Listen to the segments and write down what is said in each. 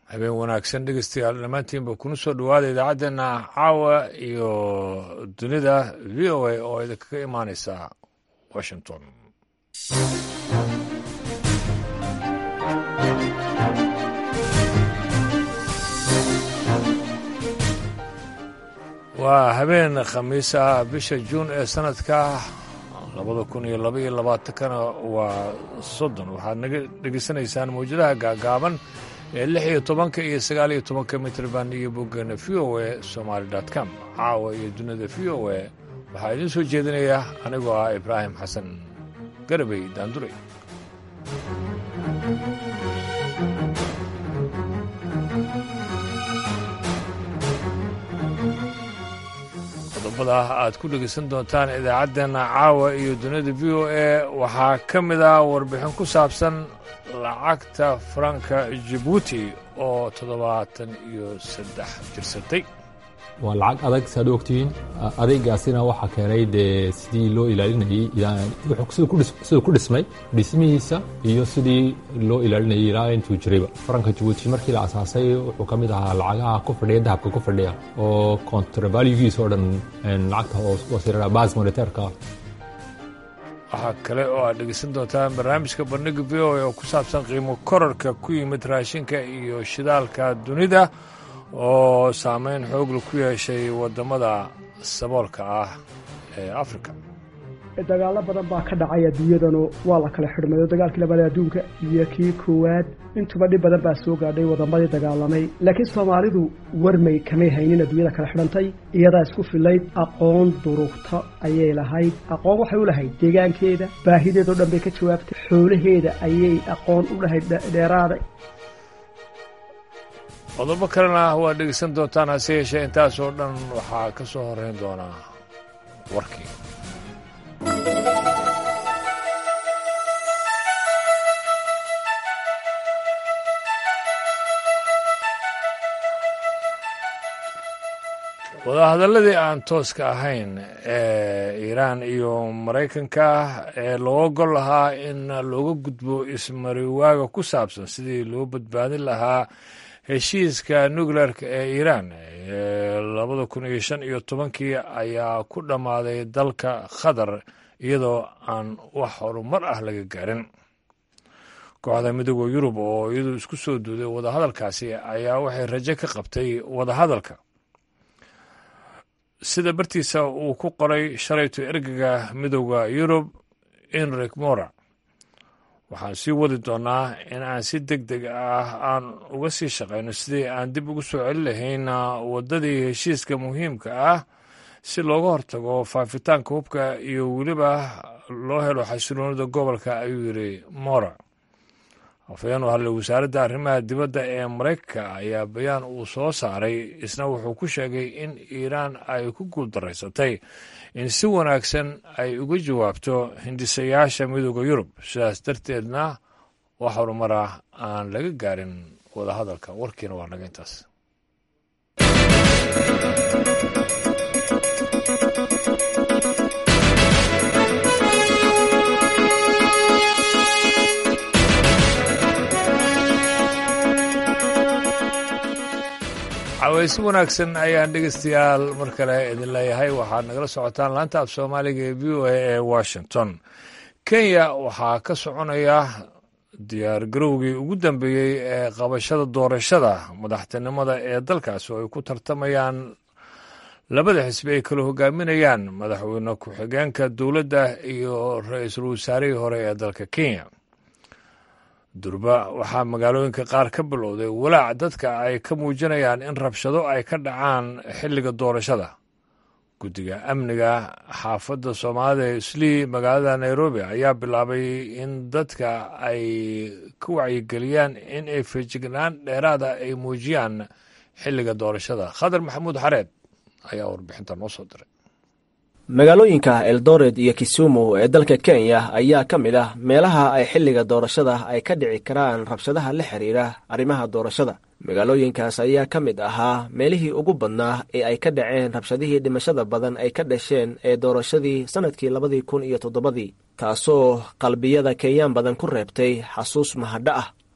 habeen wanaagsan dhegeystayaal dhammaantiinba kuna soo dhowaada idaacaddeena caawa iyo dunida v o a oo idinkaga imaaneysa washington waa habeen khamiis ah bisha juun ee sanadka labada kun iyo laba iyo labaatankana waa soddon waxaad naga dhegeysanaysaan mawjadaha gaagaaban ee lix iyo tobanka iyo sagaal iyo tobanka mitrban iyo boggeena v o a somaali com caawa iyo dunida v o a waxaa idiin soo jeedinaya anigoo ah ibraahim xasan garabey daanduray qodobada aad ku dhegeysan doontaan idaacaddeena caawa iyo dunida v o a waxaa ka mid ah warbixin ku saabsan lacagta faranka jibuuti oo toddobaatan iyo saddex jirsatay waa lacag adag saad u ogtihiin adeygaasina waxaa keenay dee sidii loo ilaalinayey siduu ku dhismay dhismihiisa iyo sidii loo ilaalinayay ilaa intuu jirayba faranka jabuuti markii la asaasay wuxuu ka mid ahaa lacagaha ku fadhiya dahabka ku fadhiya oo kontravalgiisa oo dhan lacagta hoosirara bas moniteerka waxaa kale oo aad dhegeysan doontaan barnaamijka bandhiga v o a oo ku saabsan qiimo korarka ku yimid raashinka iyo shidaalka dunida oo saameyn xoogla ku yeeshay waddamada saboolka ah ee afrika dagaallo badan baa ka dhacay adduunyadanu waa la kala xidhmayo dagaalkii labaad adduunka iyo kii koowaad intuba dhib badan baa soo gaadhay waddamadii dagaalamay laakiin soomaalidu warmay kamay haynin adduunyada kala xidhantay iyadaa isku filayd aqoon durugta ayay lahayd aqoon waxay u lahayd deegaankeeda baahideedao dhan bay ka jawaabtay xoolaheeda ayay aqoon u lahayd dheeraada qodobo kalena waad dhegeysan doontaan hase yeeshee intaasoo dhan waxaa ka soo horeyn doonaa warkii wadahadalladii aan tooska ahayn ee iiraan iyo maraykanka ee looga gol lahaa in looga gudbo ismariwaaga ku saabsan sidii loo badbaadin lahaa heshiiska nukleerka ee iiraan ee labada kun iyo shan iyo tobankii ayaa ku dhammaaday dalka qatar iyadoo aan wax horumar ah laga gaarin kooxda midooda yurub oo iyadu isku soo duuday wadahadalkaasi ayaa waxay rajo ka qabtay wadahadalka sida bartiisa uu ku qoray shalayto ergaga midooda yurub enrik mora waxaan sii wadi doonnaa in aan si deg deg ah aan uga sii shaqayno sidii aan dib ugu soo celin lahayn waddadii heshiiska muhiimka ah si looga hortago faafitaanka hubka iyo weliba loo helo xasiloonida gobolka ayuu yidhi mora afhayeen u hadlay wasaaradda arrimaha dibadda ee maraykanka ayaa bayaan uu soo saaray isna wuxuu ku sheegay in iiraan ay ku guuldaraysatay in si wanaagsan ay uga jawaabto hindisayaasha midooda yurub sidaas darteedna wax horumar ah aan laga gaarin wadahadalka warkiina waa naga intaas cawaysi wanaagsan ayaan dhegeystayaal mar kale idin leeyahay waxaad nagala socotaan laanta af soomaaliga ee v o a ee washington kenya waxaa ka soconaya diyaar garowgii ugu dambeeyey ee qabashada doorashada madaxtinimada ee dalkaasi oo ay ku tartamayaan labada xisbi ay kala hogaaminayaan madaxweyne ku-xigeenka dowladda iyo ra-iisul wasaarihii hore ee dalka kenya durba waxaa magaalooyinka qaar ka bilowday walaac dadka ay ka muujinayaan in rabshado ay ka dhacaan xilliga doorashada guddiga amniga xaafadda soomaalida ee islii magaalada nairobi ayaa bilaabay in dadka ay ka wacyigeliyaan in ay feejignaan dheeraada ay muujiyaan xilliga doorashada khadar maxamuud xareed ayaa warbixinta noo soo diray magaalooyinka eldoret iyo kisumu ee dalka kenya ayaa ka mid ah meelaha ay xilliga doorashada ay ka dhici karaan rabshadaha la xiriira arrimaha doorashada magaalooyinkaas ayaa ka mid ahaa meelihii ugu badnaa ee ay ka dhaceen rabshadihii dhimashada badan ay ka dhasheen ee doorashadii sannadkii labadii kun iyo toddobadii taasoo qalbiyada kenyaan badan ku reebtay xasuus mahadho ah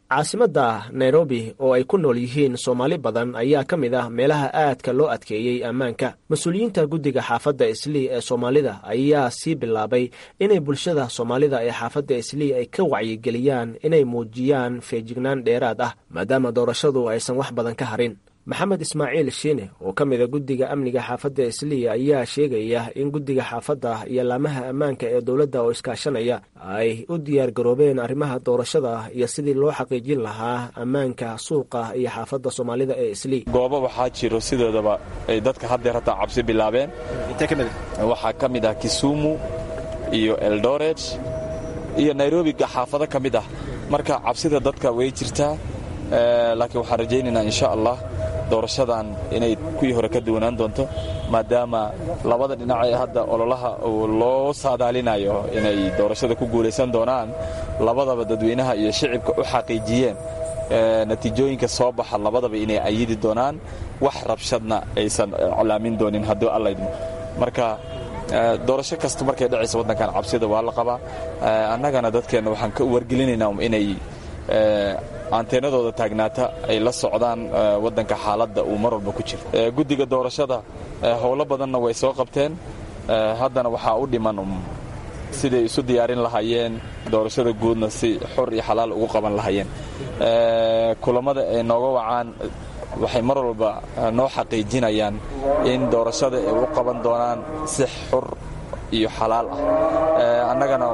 caasimadda nairobi oo ay ku nool yihiin soomaali badan ayaa ka mid ah meelaha aadka loo adkeeyey ammaanka mas-uuliyiinta guddiga xaafadda islii ee soomaalida ayaa sii bilaabay inay bulshada soomaalida ee xaafadda islii ay ka wacyigeliyaan inay muujiyaan feejignaan dheeraad ah maadaama doorashadu aysan wax badan ka harin maxamed ismaaciil shiine oo ka mida guddiga amniga xaafadda islii ayaa sheegaya in guddiga xaafadda iyo laamaha ammaanka ee dowladda oo iskaashanaya ay u diyaar garoobeen arrimaha doorashada iyo sidii loo xaqiijin lahaa ammaanka suuqa iyo xaafadda soomaalida ee islii goobo waxaa jiro sidoodaba ay dadka haddeer hataa cabsi bilaabeen waxaa ka mid ah kisumu iyo eldoret iyo nairobi xaafado ka mid ah marka cabsida dadka way jirtaa laakiin waxaan rajaynaynaa insha allah doorashadan inay kuwii hore ka duwanaan doonto maadaama labada dhinac ee hadda ololaha uu loo saadaalinayo inay doorashada ku guulaysan doonaan labadaba dadweynaha iyo shicibka u xaqiijiyeen natiijooyinka soo baxa labadaba inay ayidi doonaan wax rabshadna aysan colaamin doonin hadduu allaydmo marka doorasho kasta markay dhacaysa waddankan cabsida waa la qabaa annagana dadkeenna waxaan ka wargelinaynaa inay anteenadooda taagnaata ay la socdaan waddanka xaaladda uu mar walba ku jiro guddiga doorashada howlo badanna way soo qabteen haddana waxaa u dhiman siday isu diyaarin lahaayeen doorashada guudna si xor iyo xalaal ugu qaban lahaayeen kulammada ay nooga wacaan waxay mar walba noo xaqiijinayaan in doorashada ay u qaban doonaan si xor iyo xalaal ah annagana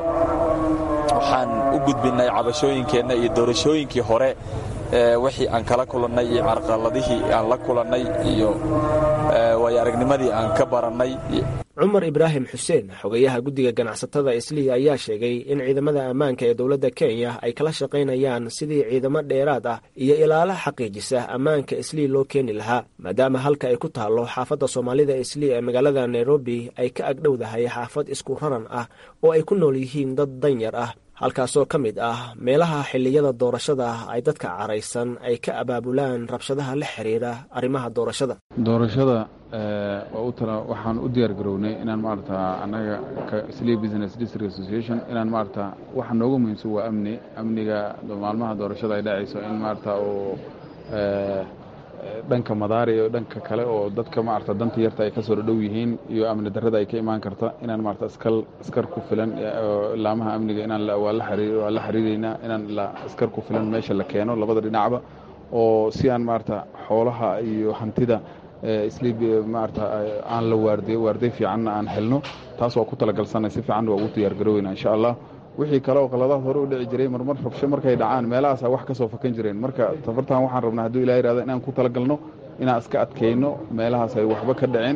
waxaan u gudbinnay cabashooyinkeenna iyo doorashooyinkii hore wixii aan kala kulannay iyo carqaladihii aan la kulannay iyo waayo aragnimadii aan ka barannay cumar ibraahim xuseen xogayaha guddiga ganacsatada islii ayaa sheegay in ciidamada ammaanka ee dowladda kenya ay kala shaqaynayaan sidii ciidamo dheeraad ah iyo ilaalo xaqiijisa ammaanka islii loo keeni lahaa maadaama halka ay ku taallo xaafadda soomaalida islii ee magaalada nairobi ay ka agdhowdahay xaafad isku raran ah oo ay ku nool yihiin dad danyar ah halkaasoo ka mid ah meelaha xilliyada doorashada ay dadka caraysan ay ka abaabulaan rabshadaha la xiriira arrimaha doorashada doorashada waxaan u diyaar garownay inaan maarata annaga slee business district association inaan maarata waxa noogu muhiimsan waa amni amniga maalmaha doorashada ay dhacayso in maarata uu dhanka madaari iyo dhanka kale oo dadka maarata danta yarta ay ka soo dhodhow yihiin iyo amni darrada ay ka imaan karta inaan maarata askal askar ku filan laamaha amniga inaan waa la xiriireynaa inaan askar ku filan meesha la keeno labada dhinacba oo si aan maarata xoolaha iyo hantida isliib maarata aan la waardiyo waarday fiicanna aan helno taas waa ku talagalsanay si fiicanna waa ugu diyaar garoweyna insha allah wixii kale oo qaladaad hore u dhici jiray marmar rabsho markay dhacaan meelahaasa wax ka soo fakan jireen marka tafartaan waxaan rabnaa hadduu ilah yihahdo inaan ku talagalno inaan iska adkayno meelahaas ay waxba ka dhaceen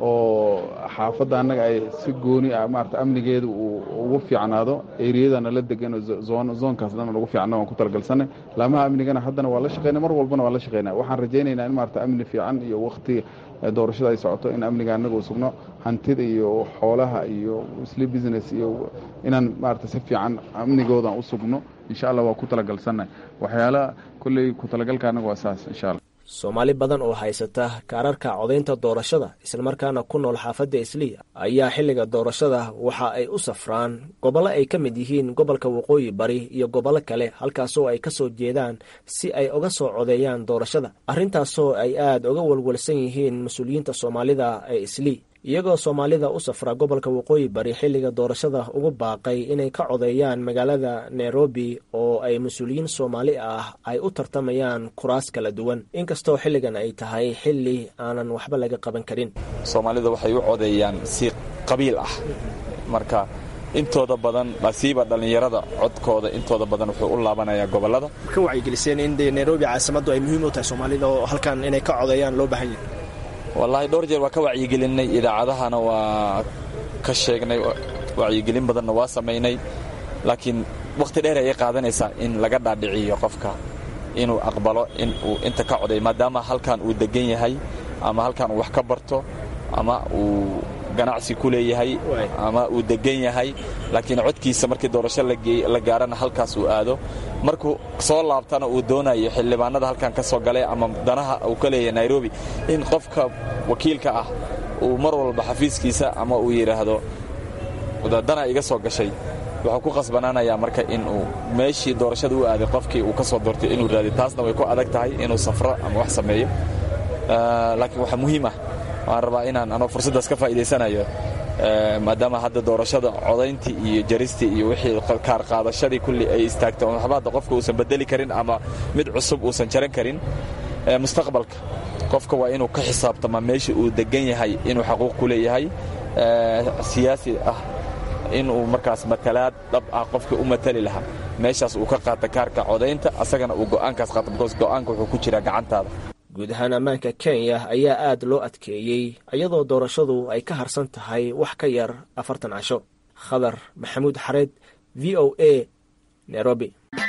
oo xaafadda annaga ay si gooni ah maarata amnigeeda uu ugu fiicnaado eriyadana la degan zoonkaas dhan ugu fiicna waan ku talagalsanay laamaha amnigana haddana waa la shaqeyna mar walbana waa la shaqeynaa waxaan rajaynaynaa in maarata amni fiican iyo wakti doorashada ay socoto in amniga annaga uu sugno hantida iyo xoolaha iyo sli business iyo inaan maarata si fiican amnigoodan u sugno insha allah waa ku talagalsanay waxyaalaha kolley ku talagalka annaga waa saas insha allah soomaali badan oo haysata kaararka codaynta doorashada islamarkaana ku nool xaafadda islii ayaa xilliga doorashada waxa ay u safraan gobollo ay ka mid yihiin gobolka waqooyi bari iyo gobollo kale halkaasoo ay ka soo jeedaan si ay uga soo codeeyaan doorashada arrintaasoo ay aad uga walwalsan yihiin mas-uuliyiinta soomaalida ee islii iyagoo soomaalida u safra gobolka waqooyi bari xilliga doorashada ugu baaqay inay ka codeeyaan magaalada nairobi oo ay mas-uuliyiin soomaali ah ay u tartamayaan kuraas kala duwan inkastoo xilligan ay tahay xilli aanan waxba laga qaban karin soomaalida waxay u codeeyaan si qabiil ah marka intooda badan asiiba dhallinyarada codkooda intooda badan wuxuu u laabanayaa gobolada ka wacyigeliseen in de nairobi caasimadu ay muhiim u tahay soomaalida oo halkan inay ka codeeyaan loo baahan yahay wallaahi dhowr jeer waa ka wacyigelinay idaacadahana waa ka sheegnay wacyigelin badanna waa samaynay laakiin wakhti dheer ayay qaadanaysaa in laga dhaadhiciyo qofka inuu aqbalo in uu inta ka coday maadaama halkan uu degan yahay ama halkan uu wax ka barto ama uu ganacsi ku leeyahay ama uu degan yahay laakiin codkiisa markii doorasho la gaarana halkaas uu aado markuu soo laabtana uu doonayo xildhibaanada halkan ka soo galay ama danaha uu ka leeyahay nairobi in qofka wakiilka ah uu mar walba xafiiskiisa ama uu yidhaahdo dana iga soo gashay wuxuu ku qasbanaanayaa marka inuu meeshii doorashada u aaday qofkii uu ka soo doortay inuu raadiyo taasna way ku adag tahay inuu safro ama wax sameeyo laakiin waxaa muhiim ah waan rabaa inaan anoo fursaddaas ka faa'iidaysanayo maadaama hadda doorashada codayntii iyo jaristii iyo wixii kaar qaadashadii kulli ay istaagto waxba hadda qofka uusan bedeli karin ama mid cusub uusan jaran karin mustaqbalka qofka waa inuu ka xisaabtamaa meesha uu degan yahay inuu xaquuq ku leeyahay siyaasi ah inuu markaas matalaad dhab ah qofkii u matali lahaa meeshaas uu ka qaata kaarka codaynta asagana uu go'aankaas qaata bikoos go'aanka wuxuu ku jiraa gacantaada guud ahaan ammaanka kenya ayaa aad loo adkeeyey iyadoo doorashadu ay ka harsan tahay wax ka yar afartan casho khadar maxamuud xareed v o a nairobi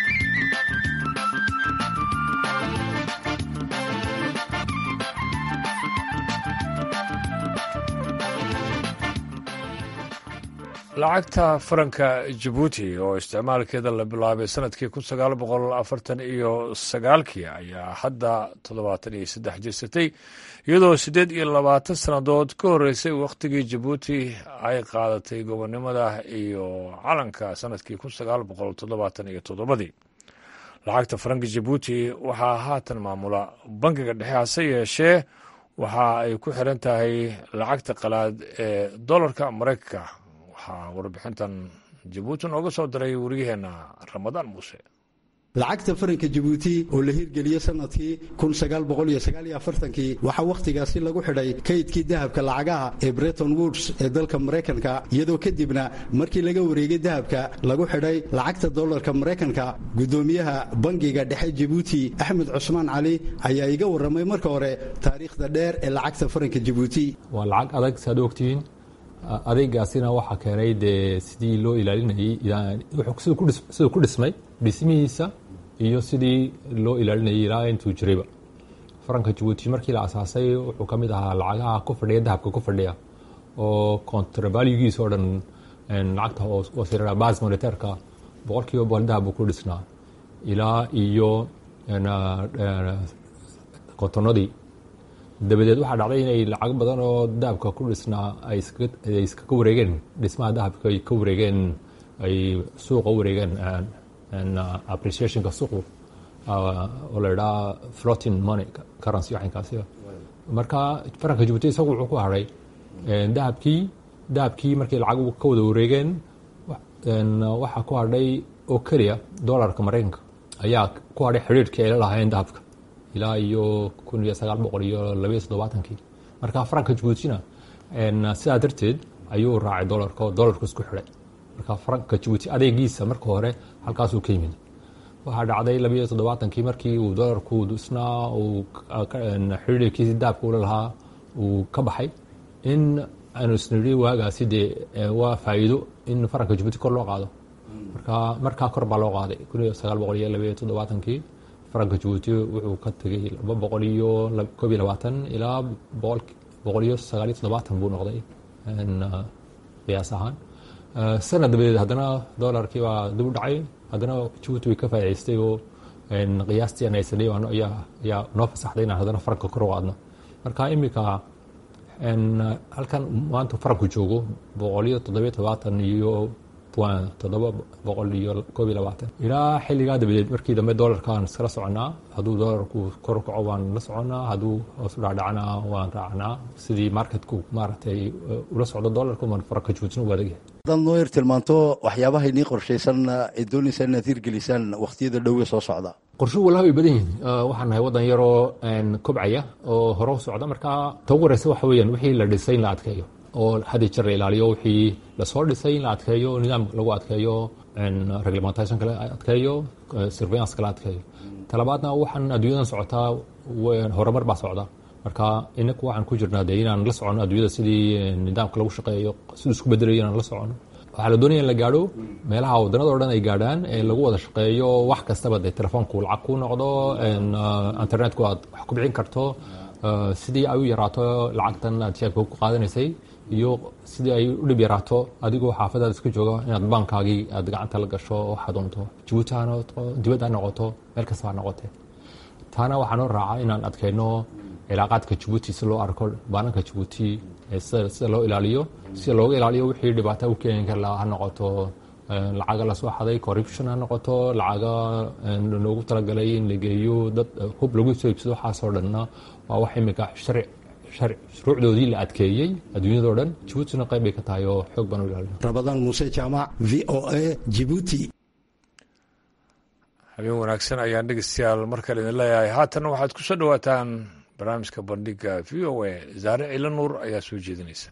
lacagta faranka jabuuti oo isticmaalkeeda la bilaabay sanadkii kun sagaal boqol afartan iyo sagaalkii ayaa hadda toddobaatan iyo saddex jirsatay iyadoo siddeed iyo labaatan sannadood ka horreysay wakhtigii jabuuti ay qaadatay gobonnimada iyo calanka sanadkii kun sagaal boqol toddobaatan iyo toddobadii lacagta faranka jabuuti waxaa haatan maamula bangiga dhexe hase yeeshee waxa ay ku xiran tahay lacagta qalaad ee dollarka maraykanka waxaa warbixintan jabuuti nooga soo diray wariyaheenna ramadaan muuse lacagta faranka jabuuti oo la hirgeliyey sanadkii kii waxaa wakhtigaasi lagu xidhay kaydkii dahabka lacagaha ee breton woods ee dalka maraykanka iyadoo kadibna markii laga wareegay dahabka lagu xidhay lacagta dollarka maraykanka guddoomiyaha bangiga dhexe jabuuti axmed cusmaan cali ayaa iga warramay marka hore taariikhda dheer ee lacagta faranka jabuuti waa lacag adag saad ogtihiin adeegaasina waxaa keenay dee sidii loo ilaalinayay siduu ku dhismay dhismihiisa iyo sidii loo ilaalinayay ilaa intuu jirayba faranka jabuuti markii la asaasay wuxuu ka mid ahaa lacagaha ku fadhiya dahabka ku fadhiya oo contravalugiisa oo dhan lacagta hoosera bas monitairka boqol kiiba boqol dahab buu ku dhisnaa ilaa iyo kontonadii dabadeed waxaa dhacday inay lacag badan oo dahabka ku dhisnaa ay iskaga wareegeen dhismaha dahabka ay ka wareegeen ay suuqa u wareegeen appreciationka suuqu oo la idhaha floating money currency waxinkaasi marka faranka jabuuti isagu wuxuu ku hadhay dahabkii dahabkii markii lacag ka wada wareegeen waxaa ku hadhay oo keliya dollarka maraykanka ayaa ku hadhay xidhiirhkii ay la lahaayeen dahabka ilaa iyo kun iyo sagaal boqol iyo labaiyo toddobaatankii marka faranka jabuutina sidaa darteed ayuu raacay dolarka oo dolarku isku xidhay marka faranka jabuuti adeegiisa marka hore halkaasuu ka yimid waxaa dhacday labaiyo toddobaatankii markii uu dolarku dhisnaa uu xidhiirkiisi daabka ula lahaa uu ka baxay in aanu isnidhi waagaasi dee waa faa'iido in faranka jabuuti kor loo qaado marka markaa kor baa loo qaaday kun iyo sagaal boqol iyo labaiyo toddobaatankii faranka jabuuti wuxuu ka tegey laba boqol iyo koob iyo labaatan ilaa boqol iyo sagaal iyo toddobaatan buu noqday qiyaas ahaan sanad dabadeed haddana dolarkii baa dib u dhacay haddana jabuuti way ka faa'idaystay oo qiyaastii aan haysanay ayaa noo fasaxday inaan haddana faranka kor u qaadno marka iminka halkan maanta faranku joogo boqol iyo toddobiyo todobaatan iyo toddoba boqol iyo koob iyo labaatan ilaa xilligaa dabadeed markii dambe dolarkaan iskala soconaa hadduu dolarku kor u kaco waan la soconaa hadduu hoos u dhacdhacna waan raacnaa sidii marketku maaragtay ula socdo dolarku man faranka jabuutina u adagyahay haddaad noo yar tilmaanto waxyaabaha inii qorshaysan ee doonaysaa inaad hirgelisaan wakhtiyada dhowee soo socda qorshuhu walaha way badan yihiin waxaan nahay waddan yaroo kobcaya oo hore u socda marka ta ugu horeysa waxa weeyaan wixii la dhisay in la adkeeyo oo had iyo jeer la ilaaliyo wixii lasoo dhisay in la adkeeyo nidaam lagu adkeeyo reglementationka la adkeeyo surveillanceka la adkeeyo talabaadna waxaan adduunyadan socotaa horumar baa socda marka inaku waxaan ku jirnaa dee inaan la socono adduunyada sidii nidaamka lagu shaqeeyo siduu isku bedelayo inaan la socono waxaa la doonaya in la gaadho meelaha waddanada o dhan ay gaadhaan ee lagu wada shaqeeyo wax kastaba dee telefoonku lacag ku noqdo internetku aad wax ku bixin karto sidii ay u yaraato lacagtan aad jeebka ku qaadanaysay iyo sidii ay u dhib yaraato adigoo xaafadaad iska jooga inaad baankaagii aad gacanta la gasho waxaa doonto jabuuti ha noqoto dibad ha noqoto meel kasta ha noqote taana waxaa noo raaca inaan adkayno cilaaqaadka jabuuti si loo arko baananka jabuuti sida loo ilaaliyo sida looga ilaaliyo wixii dhibaato u keeni kar lahaa ha noqoto lacaga lasoo xaday corruption ha noqoto lacaga loogu talagalay in la geeyo dad hub lagu soo iibsado waxaasoo dhanna waa wax imika sharci shuruucdoodii la adkeeyey adduunyadao dhan jibuutina qayb bay ka tahay oo xoog baan u ilaalina rabadaan muuse jaamac v o a jibuuti habeen wanaagsan ayaan dhegeystayaal mar kale idin leeyahay haatan waxaad ku soo dhowaataan barnaamijka bandhiga v o a zaare cilo nuur ayaa soo jeedinaysa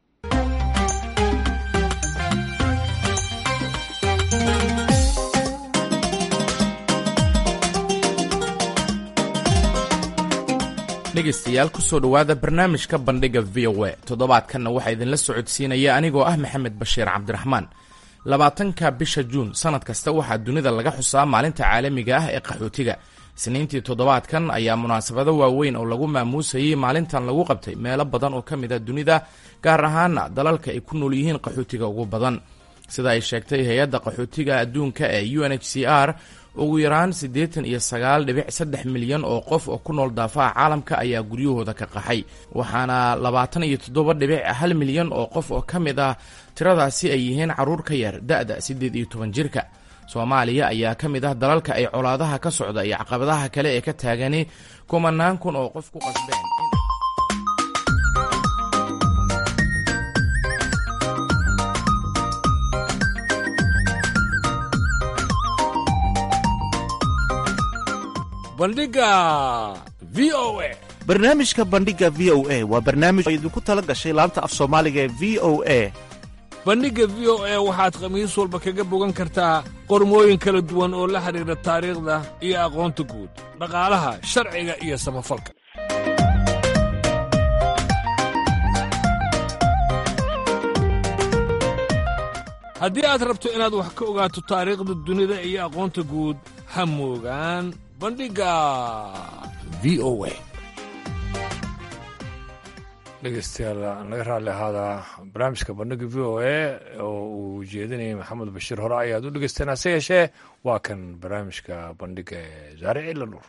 dhegaystayaal ku soo dhowaada barnaamijka bandhiga v o a toddobaadkanna waxaa idinla socodsiinaya anigoo ah maxamed bashiir cabdiraxmaan labaatanka bisha juun sannad kasta waxaa dunida laga xusaa maalinta caalamiga ah ee qaxootiga isniintii toddobaadkan ayaa munaasabado waaweyn oo lagu maamuusayey maalintan lagu qabtay meelo badan oo ka mid a dunida gaar ahaana dalalka ay ku nool yihiin qaxootiga ugu badan sida ay sheegtay hay-adda qaxootiga adduunka ee u n h c r ugu yaraan siddeetan iyo sagaal dhibic saddex milyan oo qof oo ku nool daafaha caalamka ayaa guryahooda ka qaxay waxaana labaatan iyo toddoba dhibic hal milyan oo qof oo ka mid ah tiradaasi ay yihiin carruur ka yar da-da siddeed iyo toban jirka soomaaliya ayaa ka mid ah dalalka ay colaadaha ka socda iyo caqabadaha kale ee ka taagani kumanaan kun oo qof ku qasbeen bandhiga v o a barnaamijka bandhiga v o a waa barnaamij oo idinku tala gashay laanta af soomaaliga ee v o a bandhigga v o a waxaad khamiis walba kaga bogan kartaa qormooyin kala duwan oo la xidhiidha taariikhda iyo aqoonta guud dhaqaalaha sharciga iyo samafalka haddii aad rabto inaad wax ka ogaato taariikhda dunida iyo aqoonta guud ha moogaan bandhigga v o a dhegeystayaal naga raalli ahaada barnaamijka bandhigga v o a oo uu jeedinayay maxamed bashiir hore ayaad u dhegeysteen hase yeeshee waa kan barnaamijka bandhigga ee zaare cilla nuur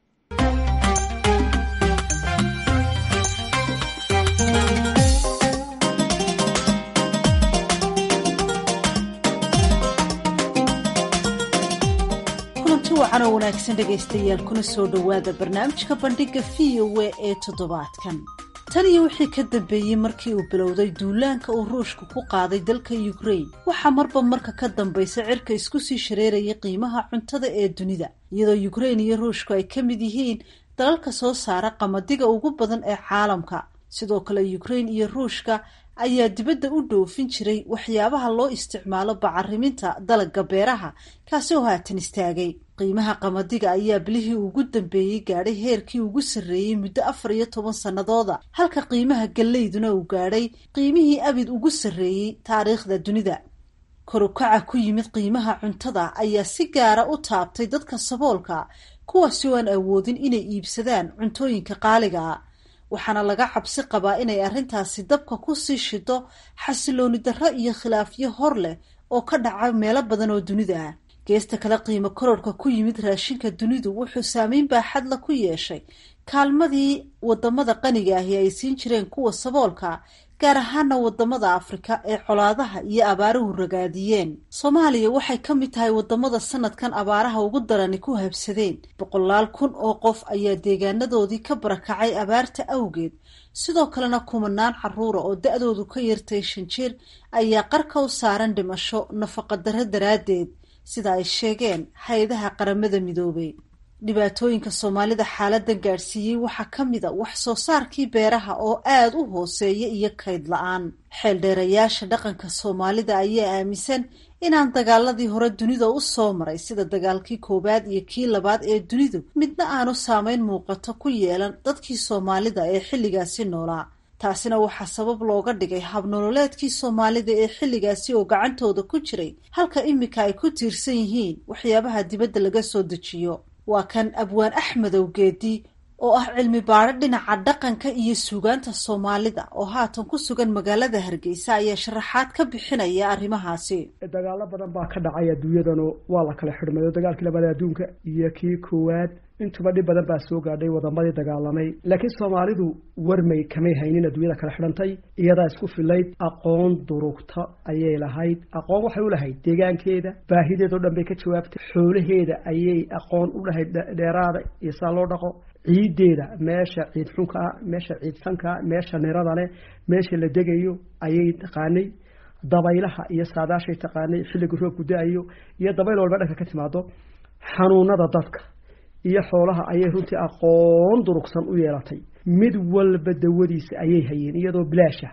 kulanti wacan oo wanaagsan dhegaystayaal kuna soo dhowaada barnaamijka bandhigga v o a ee toddobaadkan tan iyo wixii ka dambeeyey markii uu bilowday duulaanka uu ruushka ku qaaday dalka ukrain waxaa marba marka ka dambaysa cirka isku sii shareerayay qiimaha cuntada ee dunida iyadoo ukrain iyo ruushku ay ka mid yihiin dalalka soo saara qamadiga ugu badan ee caalamka sidoo kale ukrain iyo ruushka ayaa dibadda u dhoofin jiray waxyaabaha loo isticmaalo bacariminta dalagga beeraha kaasi oo haatan istaagay qiimaha qamadiga ayaa bilihii ugu dambeeyey gaadhay heerkii ugu sarreeyey muddo afar iyo toban sannadooda halka qiimaha gallayduna uu gaadhay qiimihii abid ugu sarreeyey taariikhda dunida korukaca ku yimid qiimaha cuntada ayaa si gaara u taabtay dadka saboolka kuwaasi oo aan awoodin inay iibsadaan cuntooyinka qaaliga ah waxaana laga cabsi qabaa inay arrintaasi dabka ku sii shido xasilooni darro iyo khilaafyo hor leh oo ka dhaca meelo badan oo dunida ah geesta kale qiimo kororhka ku yimid raashinka dunidu wuxuu saameyn baaxadla ku yeeshay kaalmadii wadamada qaniga ahi ay siin jireen kuwa saboolka gaar ahaana wadamada afrika ee colaadaha iyo abaaruhu ragaadiyeen soomaaliya waxay ka mid tahay wadamada sanadkan abaaraha ugu darani ku habsadeen boqolaal kun oo qof ayaa deegaanadoodii ka barakacay abaarta awgeed sidoo kalena kumanaan caruura oo da-doodu ka yartay shan jir ayaa qarka u saaran dhimasho nafaqadarro daraaddeed sida ay sheegeen hay-adaha qaramada midoobay dhibaatooyinka soomaalida xaaladan gaadhsiiyey waxaa ka mid a wax soo saarkii beeraha oo aada u hooseeya iyo kayd la-aan xeeldheerayaasha dhaqanka soomaalida ayaa aaminsan inaan dagaaladii hore dunida u soo maray sida dagaalkii koowaad iyo kii labaad ee dunidu midna aanu saameyn muuqato ku yeelan dadkii soomaalida ee xilligaasi noolaa taasina waxaa sabab looga dhigay habnololeedkii soomaalida ee xilligaasi oo gacantooda ku jiray halka iminka ay ku tiirsan yihiin waxyaabaha dibadda laga soo dejiyo waa kan abwaan axmedow geedi oo ah cilmi baadho dhinaca dhaqanka iyo suugaanta soomaalida oo haatan ku sugan magaalada hargeysa ayaa sharaxaad ka bixinaya arrimahaasi dagaalo badan baa ka dhacay adduunyadanu waa la kala xidhmayo dagaalkii labaad adduunka iyo kii koowaad intuba dhib badan baa soo gaadhay wadamadii dagaalamay laakiin soomaalidu warmay kamay haynin adduunyada kala xidhantay iyadaa isku filayd aqoon durugta ayay lahayd aqoon waxay u lahayd deegaankeeda baahideeda o dhan bay ka jawaabtay xoolaheeda ayay aqoon u lahayd dheeraada iyo saa loo dhaqo ciiddeeda meesha ciid xunkaa meesha ciid sankaa meesha nirada leh meesha la degayo ayay taqaanay dabaylaha iyo saadaashay taqaanay xilliga roobku da-ayo iyo dabayl walba dhanka ka timaado xanuunada dadka iyo xoolaha ayay runtii aqoon durugsan u yeelatay mid walba dawadiisa ayay hayeen iyadoo bilaasha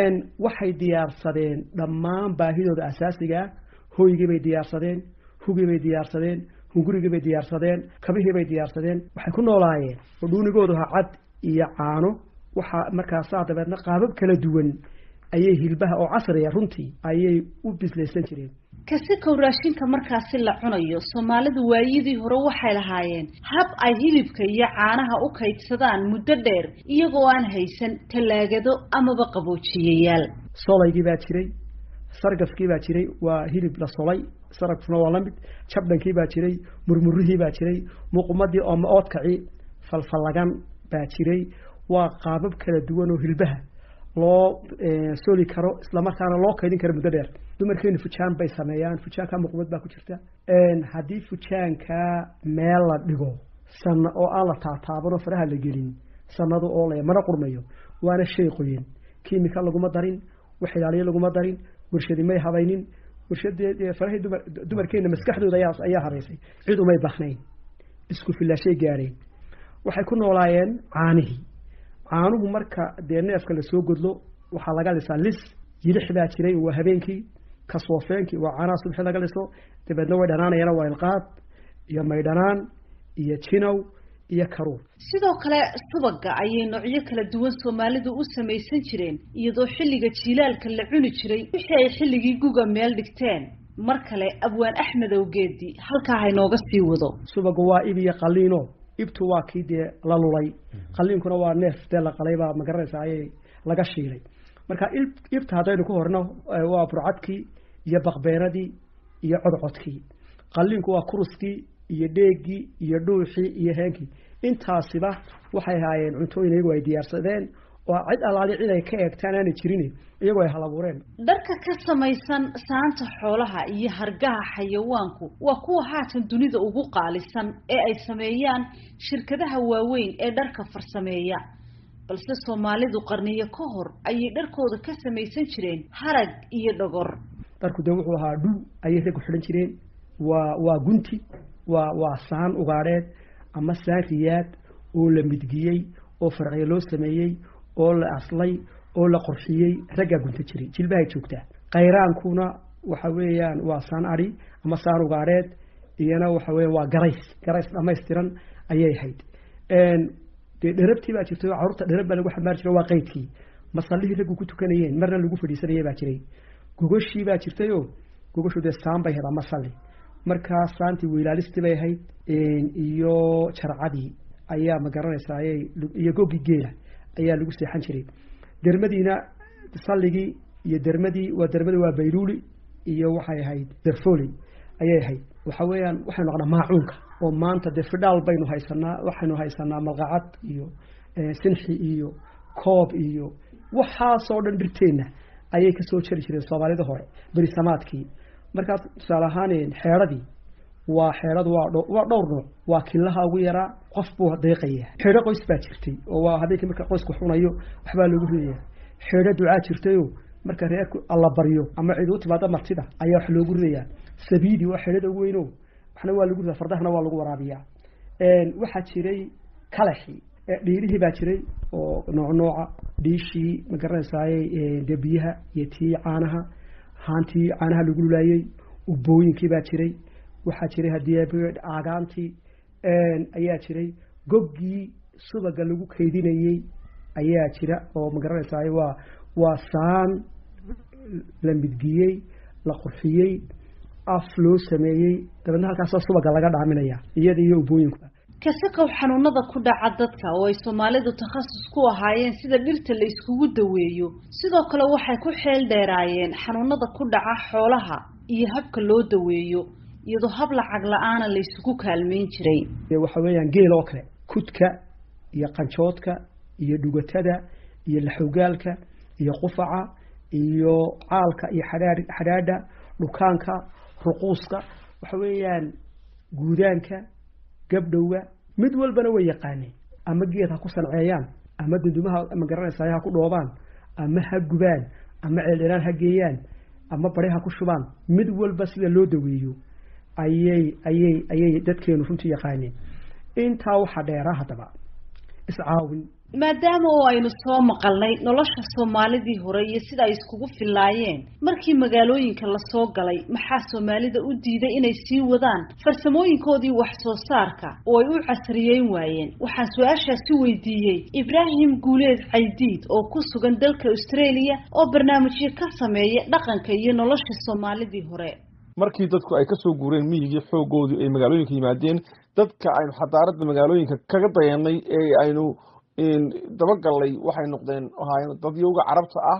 waxay diyaarsadeen dhammaan baahidooda asaasigaa hoygii bay diyaarsadeen hugii bay diyaarsadeen hungurigii bay diyaarsadeen kabihii bay diyaarsadeen waxay ku noolaayeen oo dhuunigoodu ha cad iyo caano waxaa markaasaa dabeedna qaabab kala duwan ayay hilbaha oo casriya runtii ayay u bislaysan jireen kasikow raashinka markaasi la cunayo soomaalidu waayadii hore waxay lahaayeen hab ay hilibka iyo caanaha u kaydsadaan muddo dheer iyagoo aan haysan tallaagado amaba qaboojiyayaal solaygii baa jiray sargafkii baa jiray waa hilib la solay sarafkuna waa lamid jabdhankii baa jiray murmurihii baa jiray muqmadii ooma oodkaci falfallagan baa jiray waa qaabab kala duwan oo hilbaha loo soli karo islamarkaana loo kaydin karo muddo dheer dumarkeenu fujaan bay sameeyaan fujaanka muqmad baa ku jirta haddii fujaanka meel la dhigo sana oo aan la taataabanoo faraha la gelin sanado oo la mana qurmayo waana shay qoyin kimika laguma darin wax ilaaliyo laguma darin warshadi may habaynin warshadee farahii dumar dumarkeena maskaxdooda ayaa ayaa haraysay cid umay baknayn isku filaashay gaadheen waxay ku noolaayeen caanihii caanuhu marka dee neefka lasoo godlo waxaa laga lisaa lis yilix baa jiray waa habeenkii kasoofeenkii waa caanaha subxi laga liso dabeedna way dhanaanayana waa ilqaad iyo maydhanaan iyo jinow iyo karuur sidoo kale subaga ayay noocyo kala duwan soomaalidu u samaysan jireen iyadoo xilliga jiilaalka la cuni jiray wixii ay xilligii guga meel dhigteen mar kale abwaan axmed awgeedi halkaa haynooga sii wado subagu waa ib iyo qaliino ibtu waa kii dee la lulay qaliinkuna waa neef dee la qalay baa magaranaysa ayay laga shiilay marka ibta haddaynu ku horno waa burcadkii iyo baqbeenadii iyo codcodkii qaliinku waa kuruskii iyo dheegii iyo dhuuxii iyo heenkii intaasiba waxay ahaayeen cuntooyin iyagu ay diyaarsadeen oo cid alaali cid ay ka eegtaan aanay jirin iyagoo ay halabuureen dharka ka samaysan saanta xoolaha iyo hargaha xayawaanku waa kuwa haatan dunida ugu qaalisan ee ay sameeyaan shirkadaha waaweyn ee dharka farsameeya balse soomaalidu qarniyo ka hor ayay dharkooda ka samaysan jireen harag iyo dhogor dharku dee wuxuu ahaa dhul ayay raggu xidhan jireen waa waa gunti waa waa saan ugaadheed ama saan riyaad oo la midgiyey oo farciyo loo sameeyey oo la aslay oo la qorxiyey raggaa gunta jiray jilbahay joogtaa kayraankuna waxa weeyaan waa saan adhi ama saan ugaadheed iyana waxa weya waa garays garays dhamaystiran ayay ahayd dee dherabtii baa jirtay oo carruurta dherab baa lagu xambaari jiray waa qaydkii masallihii raggu ku tukanayeen marna lagu fadhiisanaya baa jiray gogoshii baa jirtayoo gogashu dee saan bay ahayd ama salli markaa saantii weylaalistii bay ahayd iyo jarcadii ayaa ma garanaysaa ayay iyo googii geela ayaa lagu seexan jiray dermadiina salligii iyo dermadii waa dermadi waa bayluuli iyo waxay ahayd derfoli ayay ahayd waxa weeyaan waxaynu naqnaa maacuunka oo maanta dee fidhaal baynu haysanaa waxaynu haysanaa malqacad iyo sinxi iyo koob iyo waxaasoo dhan dhirteenna ayay kasoo jari jireen soomaalida hore berisamaadkii markaas tusaale ahaan xeedradii waa xeedhadu waa waa dhowr nooc waa killaha ugu yaraa qof buu deeqaya xeedho qoys baa jirtay oo waa habeenkii marka qoysku xunayo waxbaa lagu ridaya xeedho ducaa jirtayoo marka reerku alla baryo ama cid u timaado martida ayaa wax loogu ridayaa sabiidi waa xeedhada ugu weyno waxna waa lagu ridaa fardahana waa lagu waraabiyaa waxaa jiray kalaxii dhiirihii baa jiray oo nooc nooca dhiishii ma garanaysaaye dee biyaha iyo tii caanaha haantii caanaha lagu lulaayey ubooyinkii baa jiray waxaa jiray haddii aagaantii ayaa jiray goggii subaga lagu kaydinayey ayaa jira oo ma garanaysaay waa waa saan la midgiyey la qurxiyey af loo sameeyey dabeedna halkaasoo subaga laga dhaaminaya iyada iyo ubooyinku kasakow xanuunada ku dhaca dadka oo ay soomaalidu takhasus ku ahaayeen sida dhirta la iskugu daweeyo sidoo kale waxay ku xeel dheeraayeen xanuunada ku dhaca xoolaha iyo habka loo daweeyo iyadoo hab lacag la-aana la isugu kaalmeyn jiray waxa weeyaan geel oo kale kudka iyo qanjoodka iyo dhugatada iyo laxogaalka iyo qufaca iyo caalka iyo xadhaa xadhaadha dhukaanka ruquuska waxa weeyaan guudaanka gabdhowga mid walbana way yaqaaneen ama geed ha ku sanceeyaan ama dundumaha ma garanaysaay ha ku dhoobaan ama ha gubaan ama ceeldheraan ha geeyaan ama bari ha ku shubaan mid walba sida loo daweeyo ayay ayay ayay dadkeenu runtii yaqaaneen intaa waxaa dheeraa haddaba iscaawin maadaama oo aynu soo maqalnay nolosha soomaalidii hore iyo sida ay iskugu fillaayeen markii magaalooyinka lasoo galay maxaa soomaalida u diiday inay sii wadaan farsamooyinkoodii wax soo saarka oo ay u casriyeyn waayeen waxaan su-aashaasi weydiiyey ibraahim guuleed caydiid oo ku sugan dalka australia oo barnaamijyo ka sameeya dhaqanka iyo nolosha soomaalidii hore markii dadku ay kasoo guureen miyigii xoogoodii ay magaalooyinka yimaadeen dadka aynu xadaaradda magaalooyinka kaga dayanay ee aynu dabagallay waxay noqdeen ahaayeen dadyowga carabta ah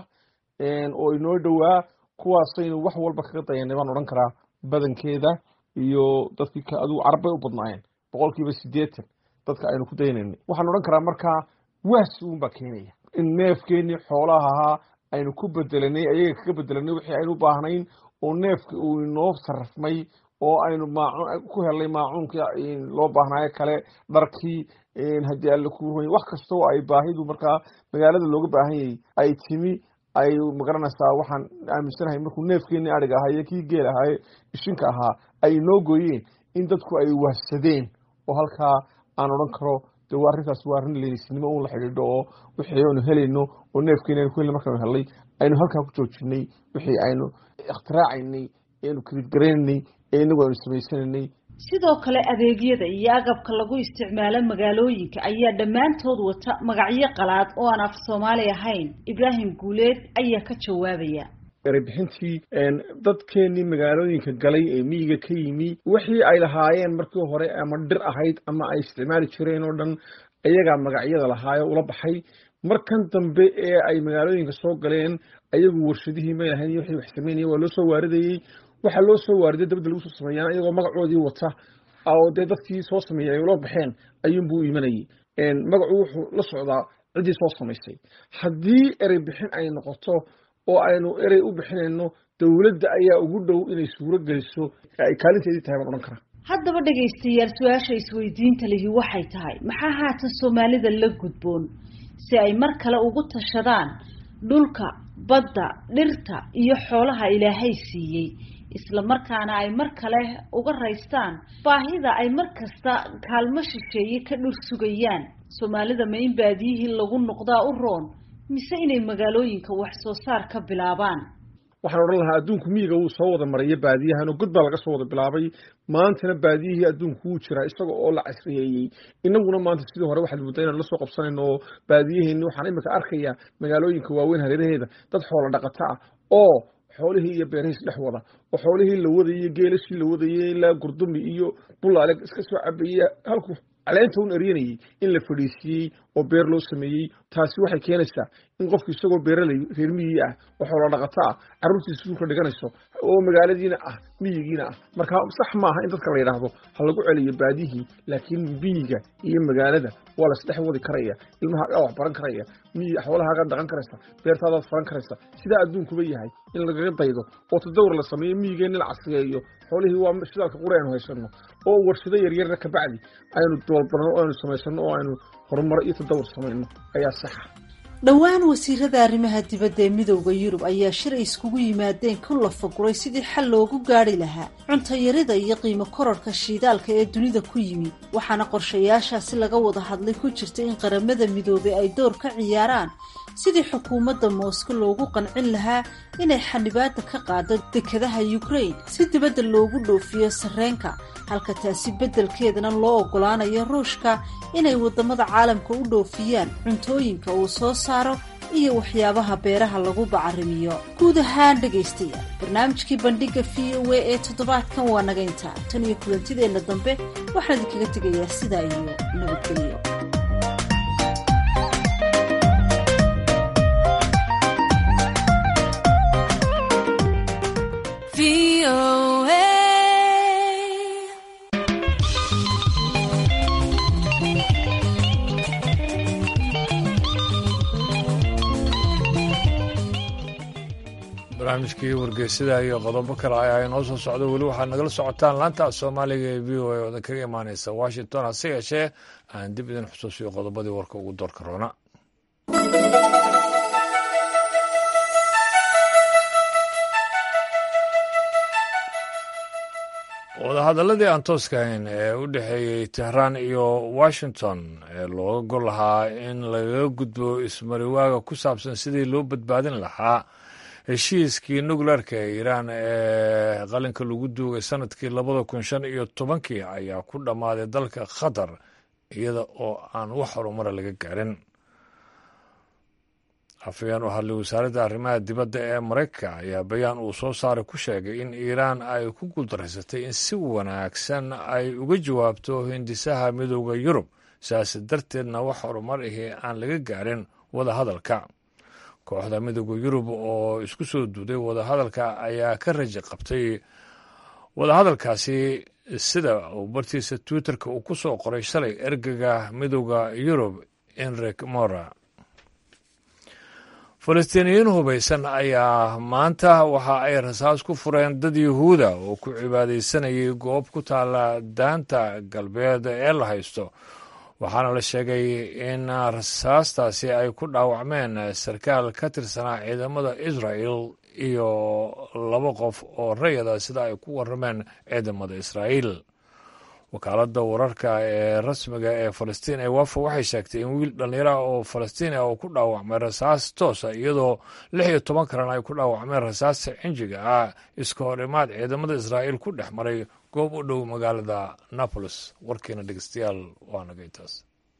oo inoo dhowaa kuwaasaynu wax walba kaga dayanay baan odhan karaa badankeeda iyo dadkii adigu carab bay u badnaayeen boqol kiiba siddeetan dadka aynu ku daynaynay waxaan odhan karaa markaa waasi uun baa keenaya in neefkeenii xoolaha ahaa aynu ku bedelanay ayaga kaga bedelanay wixii aynu u baahnayn oo neefka uu inoo sarrafmay oo aynu maacuun ku helnay maacuunka loo baahnaayo kale dharkii haddii alle ku ruy wax kasta oo ay baahidu markaa magaalada looga baahan yayay ay timi ay magaranaysaa waxaan aaminsanahay markuu neefkeenii adhiga ahaa iyo kii geel ahaaye ishinka ahaa ay inoo gooyeen in dadku ay wahsadeen oo halkaa aan odhan karo de waa arrintaas waa arrin leenisnimo un la xidhiidho oo wixii aynu helayno oo neefkeeni aynu ku helnay markaanu helnay aynu halkaa ku joojinay wixii aynu ikhtiraacayny aynu kiriidgaraynay ee inagu aynu samaysananay sidoo kale adeegyada iyo agabka lagu isticmaalo magaalooyinka ayaa dhammaantood wata magacyo qalaad oo aan af soomaali ahayn ibraahim guuleed ayaa ka jawaabaya erebixintii dadkeenii magaalooyinka galay ee miyiga ka yimi wixii ay lahaayeen markii hore ama dhir ahayd ama ay isticmaali jireen oo dhan ayagaa magacyada lahaayo ula baxay markan dambe ee ay magaalooyinka soo galeen ayagu warshadihii may lahayn wixii wax sameynaya waa loo soo waaridayey waxaa loo soo waariday dabadda lagu soo sameeyaan iyagoo magacoodii wata oo dee dadkii soo sameeyey ay ula baxeen ayuunbuu u imanayay magacu wuxuu la socdaa ciddii soo samaysay haddii erey bixin ay noqoto oo aynu erey u bixinayno dowladda ayaa ugu dhow inay suuro geliso ay kaalinteedii tahay baan odhan karaa haddaba dhegaystayaal su-aasha isweydiinta lihi waxay tahay maxaa haatan soomaalida la gudboon si ay mar kale ugu tashadaan dhulka badda dhirta iyo xoolaha ilaahay siiyey isla markaana ay mar kale uga raystaan baahida ay mar kasta kaalmo shisheeye ka dhur sugayaan soomaalida ma in baadiyihii lagu noqdaa u roon mise inay magaalooyinka wax soo saar ka bilaabaan waxaan odhan lahaa adduunku miyiga wuu soo wada maraya baadiyahan oo god baa laga soo wada bilaabay maantana baadiyihii adduunku wuu jiraa isaga oo la casriyeeyey inaguna maanta sidii hore waxaad mudda inaan la soo qabsanayno oo baadiyaheeni waxaan imika arkayaa magaalooyinka waaweyn hareeraheeda dad xoola dhaqata ah oo xoolihii iyo beerihiis dhex wada oo xoolihii la wadayey geelashii la wadayey ilaa gurdumi iyo bulaale iska soo cabayey halku caleenta un eryanayey in la fadhiisiiyey oo beer loo sameeyey taasi waxay keenaysaa in qofku isagoo beeraley reer miyigii ah oo xoolo dhaqato ah carruurtiisa suulka dhiganayso oo magaaladiina ah miyigiina ah marka sax maaha in dadka la yidhaahdo ha lagu celiyo baadihii laakiin miyiga iyo magaalada waa la isdhex wadi karaya ilmahaagaa wax baran karaya miyi xoolahaagaa dhaqan karaysa beertaadaad faran karaysa sidaa adduunkuba yahay in lagaga daydo oo tadawur la sameeyo miyigeenni la casriyeeyo xoolihii waa shidaalka quri aynu haysano oo warshado yaryarna kabacdi aynu doolbano o aynu samaysano oo aynu horumaro iyo tadawur samayno ayaa saxa dhowaan wasiirada arrimaha dibadda ee midowda yurub ayaa shir ay iskugu yimaadeen ku lafaguray sidii xal loogu gaari lahaa cuntayarida iyo qiimo korarhka shiidaalka ee dunida ku yimi waxaana qorshayaashaasi laga wada hadlay ku jirta in qaramada midoobay ay door ka ciyaaraan sidii xukuumadda moosko loogu qancin lahaa inay xanibaada ka qaado dekadaha ukraine si dibadda loogu dhoofiyo sarreenka halka taasi beddelkeedana loo oggolaanayo ruushka inay waddamada caalamka u dhoofiyaan cuntooyinka uu soo saaro iyo waxyaabaha beeraha lagu bacarimiyo guud ahaan dhegaystayaal barnaamijkii bandhigga v o a ee toddobaadkan waa naga intaa tan iyo kulantideenna dambe waxaan idinkaga tegayaa sidaa iyo nabadgelyo barnaamijkii wargeysada iyo qodobo kale ayaa inoo soo socda weli waxaad nagala socotaan laanta soomaaliga ee v o a oodan kaga imaaneysa washington hase yeeshee aan dib idin xusuusiyo qodobadii warka ugu doorka roona wadahadaladii aan tooska ahayn ee u dhexeeyey tehraan iyo washington ee looga gol lahaa in lagaga gudbo ismariwaaga ku saabsan sidii loo badbaadin lahaa heshiiskii nukleerka ee iiraan ee qalinka lagu duugay sanadkii labada kun shan iyo tobankii ayaa ku dhammaaday dalka qatar iyada oo aan wax horumara laga gaarin afayeen u hadlay wasaaradda arrimaha dibadda ee maraykanka ayaa bayaan uu soo saaray ku sheegay in iiraan ay ku guuldareysatay in si wanaagsan ay uga jawaabto hindisaha midooda yurub sidaas darteedna wax horumar ahi aan laga gaarin wadahadalka kooxda midooda yurub oo isku soo duuday wadahadalka ayaa ka raji qabtay wadahadalkaasi sida uu bartiisa twitterka uu ku soo qoray shalay ergaga midooda yurub enrik mora falastiiniyiin hubaysan ayaa maanta waxa ay rasaas ku fureen dad yuhuuda oo ku cibaadaysanayay goob ku taala daanta galbeed ee la haysto waxaana la sheegay in rasaastaasi ay ku dhaawacmeen sarkaal ka tirsanaa ciidamada israa'el iyo laba qof oo rayada sida ay ku warameen ciidamada israa'iil wakaaladda wararka ee rasmiga ee falastiin ee wafa waxay sheegtay in wiil dhallinyaraha oo falastiin ah oo ku dhaawacmay rasaas toosa iyadoo lix iyo toban kalena ay ku dhaawacmeen rasaasta cinjiga ah iska hor imaad ciidamada israa'iil ku dhex maray goob u dhow magaalada napolis warkiina dhegeystayaal waa nagay taas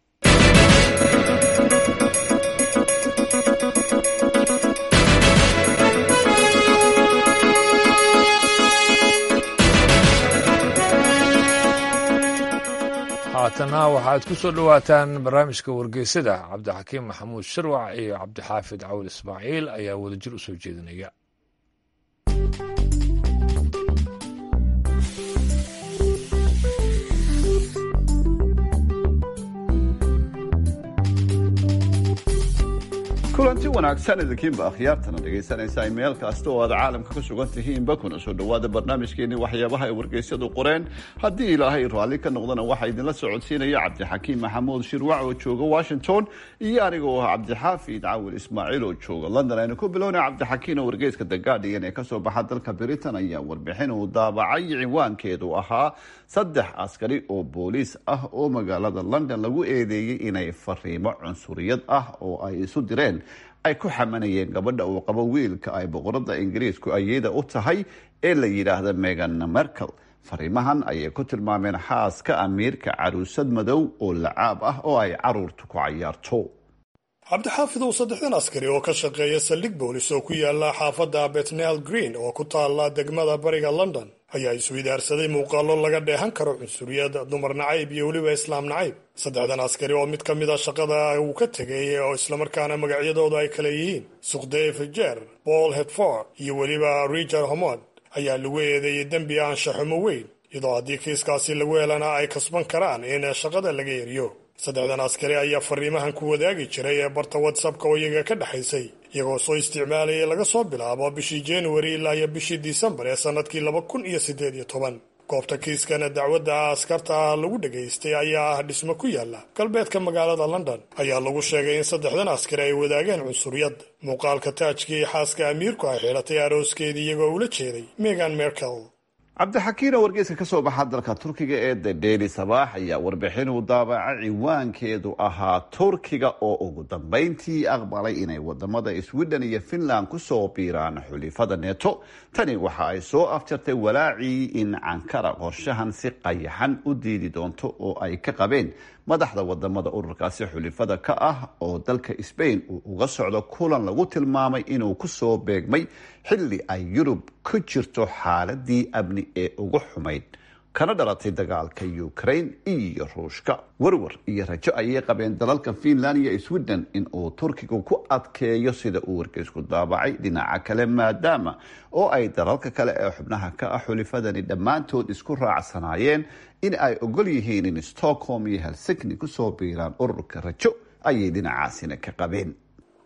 haatana waxaad ku soo dhowaataan barnaamijka wargeysada cabdixakiim maxamuud sharwac iyo cabdixaafid cawil ismaaciil ayaa wadajir u soo jeedinaya kulanti wanaagsan idinkiinba akhyaartana dhegaysanaysaa meel kasta oo aad caalamka ka sugan tihiinba kuna soo dhowaada barnaamijkeenii waxyaabaha ay wargeysyadu qoreen haddii ilaahay raalli ka noqdana waxaa idinla socodsiinaya cabdixakiim maxamuud shirwac oo jooga washington iyo anigoo ah cabdixaafid cawil ismaaciil oo jooga london aynu ku bilowna cabdixakiin oo wargeyska the guardian ee kasoo baxa dalka britain ayaa warbixin uu daabacay ciwaankeedu ahaa saddex askari oo booliis ah oo magaalada london lagu eedeeyey inay fariimo cunsuriyad ah oo ay isu direen ay ku xamanayeen gabadha uu qabo wiilka ay boqorada ingiriisku ayada u tahay ee la yidhaahda megan merkel fariimahan ayay ku tilmaameen xaaska amiirka caruusad madow oo lacaab ah oo ay caruurtu ku cayaarto cabdixaafid uu saddexdan askari oo ka shaqeeya saldhig boolis oo ku yaala xaafadda betnel green oo ku taala degmada bariga london ayaa isweydaarsaday muuqaallo laga dheehan karo cunsuriyad dumar nacayb iyo weliba islaam nacayb saddexdan askari oo mid ka mid a shaqada uu ka tegay oo islamarkaana magacyadooda ay kale yihiin suqdeve jer paul hedford iyo weliba richard homod ayaa lagu eedeeyey dembi aanshaxumo weyn iyadoo haddii kiiskaasi lagu helana ay kasban karaan in shaqada laga eriyo saddexdan askari ayaa fariimahan ku wadaagi jiray ee barta whatsappka oo iyaga ka dhexaysay iyagoo soo isticmaalayay laga soo bilaabo bishii januari ilaa iyo bishii disembar ee sannadkii laba kun iyo siddeed iyo toban goobta kiiskana dacwadda askarta lagu dhagaystay ayaa ah dhismo ku yaala galbeedka magaalada london ayaa lagu sheegay in saddexdan askari ay wadaageen cunsuriyad muuqaalka taajkii xaaska amiirku ay xidhatay arooskeedii iyagoo ula jeeday megan merkel cabdixakiin oo wargeyska ka soo baxa dalka turkiga ee the daily sabaax ayaa warbixin uu daabaca ciwaankeedu ahaa turkiga oo ugu dambeyntii aqbalay inay wadamada sweden iyo finland kusoo biiraan xulifada neto tani waxa ay soo afjartay walaacii in cankara qorshahan si qayaxan u diidi doonto oo ay ka qabeen madaxda wadamada ururkaasi xulifada ka ah oo dalka sbain uu uga socdo kulan lagu tilmaamay inuu kusoo beegmay xilli ay yurub ku jirto xaaladii amni ee ugu xumayd kana dhalatay dagaalka ukraine iyo ruushka warwar iyo rajo ayay qabeen dalalka finland iyo sweden in uu turkigu ku adkeeyo sida uu wargeysku daabacay dhinaca kale maadaama oo ay dalalka kale ee xubnaha ka ah xulifadani dhammaantood isku raacsanaayeen in ay ogol yihiin in stockholm iyo helsinki kusoo biiraan ururka rajo ayay dhinacaasina ka qabeen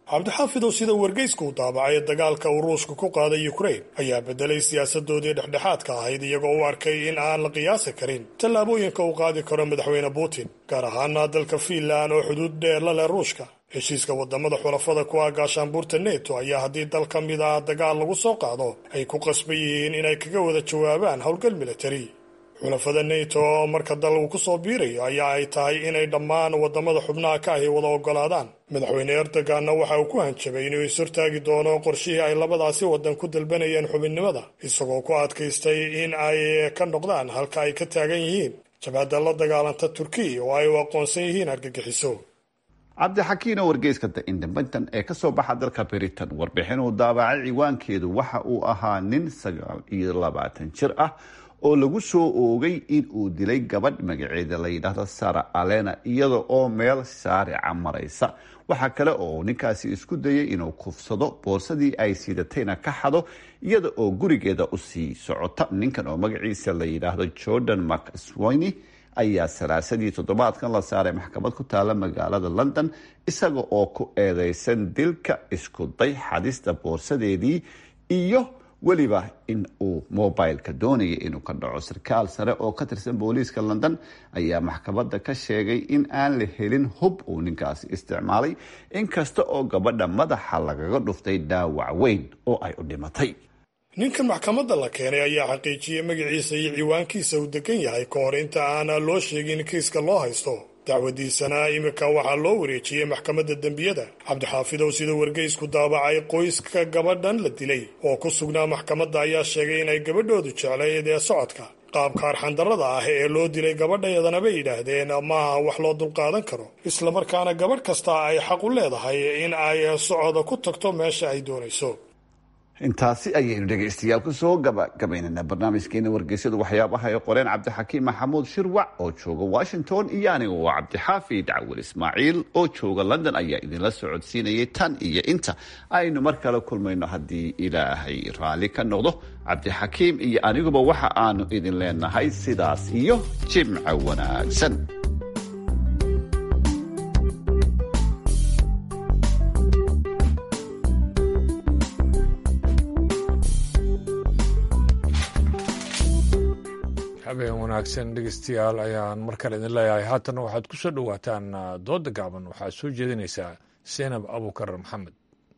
cabdixaafidow sida wargeysku u daabacay dagaalka uu ruushka ku qaaday ukrain ayaa bedelay siyaasadoodii dhexdhexaadka ahayd iyagoo u arkay in aan la qiyaasi karin tallaabooyinka uu qaadi karo madaxweyne putin gaar ahaana dalka fiinland oo xuduud dheer la leh ruushka heshiiska wadamada xulafada ku ah gaashaanbuurta neto ayaa haddii dal ka mid ah dagaal lagu soo qaado ay ku qasban yihiin inay kaga wada jawaabaan howlgal militari xulafada neto oo marka dal uu ku soo biirayo ayaa ay tahay inay dhammaan wadamada xubnaha ka ahi wada ogolaadaan madaxweyne erdoganna waxa uu ku hanjabay inuu ishortaagi doono qorshihii ay labadaasi wadan ku dalbanayeen xubinnimada isagoo ku adkaystay in ay ka noqdaan halka ay ka taagan yihiin jabhadda la dagaalanta turkiya oo ay u aqoonsan yihiin argagixiso cabdixakiin oo wargeyska the independent ee kasoo baxa dalka britain warbixin uu daabacay ciwaankeedu waxa uu ahaa nin sagaal iyo labaatan jir ah oo lagu soo oogay in uu dilay gabadh magaceeda la yidhaahdo sara alena iyada oo meel shaarica maraysa waxaa kale oo ninkaasi isku dayay inuu kufsado boorsadii ay siidatayna ka xado iyada oo gurigeeda usii socota ninkan oo magaciisa la yidhaahdo jordan mcswiny ayaa salaasadii toddobaadkan la saaray maxkamad ku taala magaalada london isaga oo ku eedeysan dilka isku day xadista boorsadeedii iyo weliba in uu mobileka doonaya inuu ka dhaco sarkaal sare oo ka tirsan booliiska london ayaa maxkamadda ka sheegay in aan la helin hub uu ninkaasi isticmaalay inkasta oo gabadha madaxa lagaga dhuftay dhaawac weyn oo ay u dhimatay ninka maxkamadda la keenay ayaa xaqiijiyey magaciisa iyo ciwaankiisa uu degan yahay ka hor inta aana loo sheegin kiiska loo haysto dacwadiisana iminka waxaa loo wareejiyey maxkamadda dembiyada cabdixaafidow sida wargeysku daabacay qoyska gabadhan la dilay oo ku sugnaa maxkamadda ayaa sheegay inay gabadhoodu jeclayd ee socodka qaabka arxandarrada ah ee loo dilay gabadhayadana bay yidhaahdeen maaha wax loo dulqaadan karo islamarkaana gabadh kasta ay xaq u leedahay in ay socoda ku tagto meesha ay doonayso intaasi ayaynu dhegaystayaal kusoo gabagabaynana barnaamijkeena wargeysyadu waxyaabaha ay qoreen cabdixakiim maxamuud shirwac oo jooga washington iyo aniga oo cabdixaafid cawil ismaaciil oo jooga london ayaa idinla socodsiinayay tan iyo inta aynu mar kale kulmayno haddii ilaahay raalli ka noqdo cabdixakiim iyo aniguba waxa aanu idin leenahay sidaas iyo jimca wanaagsan habeen wanaagsan dhegeystayaal ayaan mar kale idin leeyahay haatana waxaad ku soo dhowaataan dooda gaaban waxaad soo jeedinaysaa seenab abukar maxamed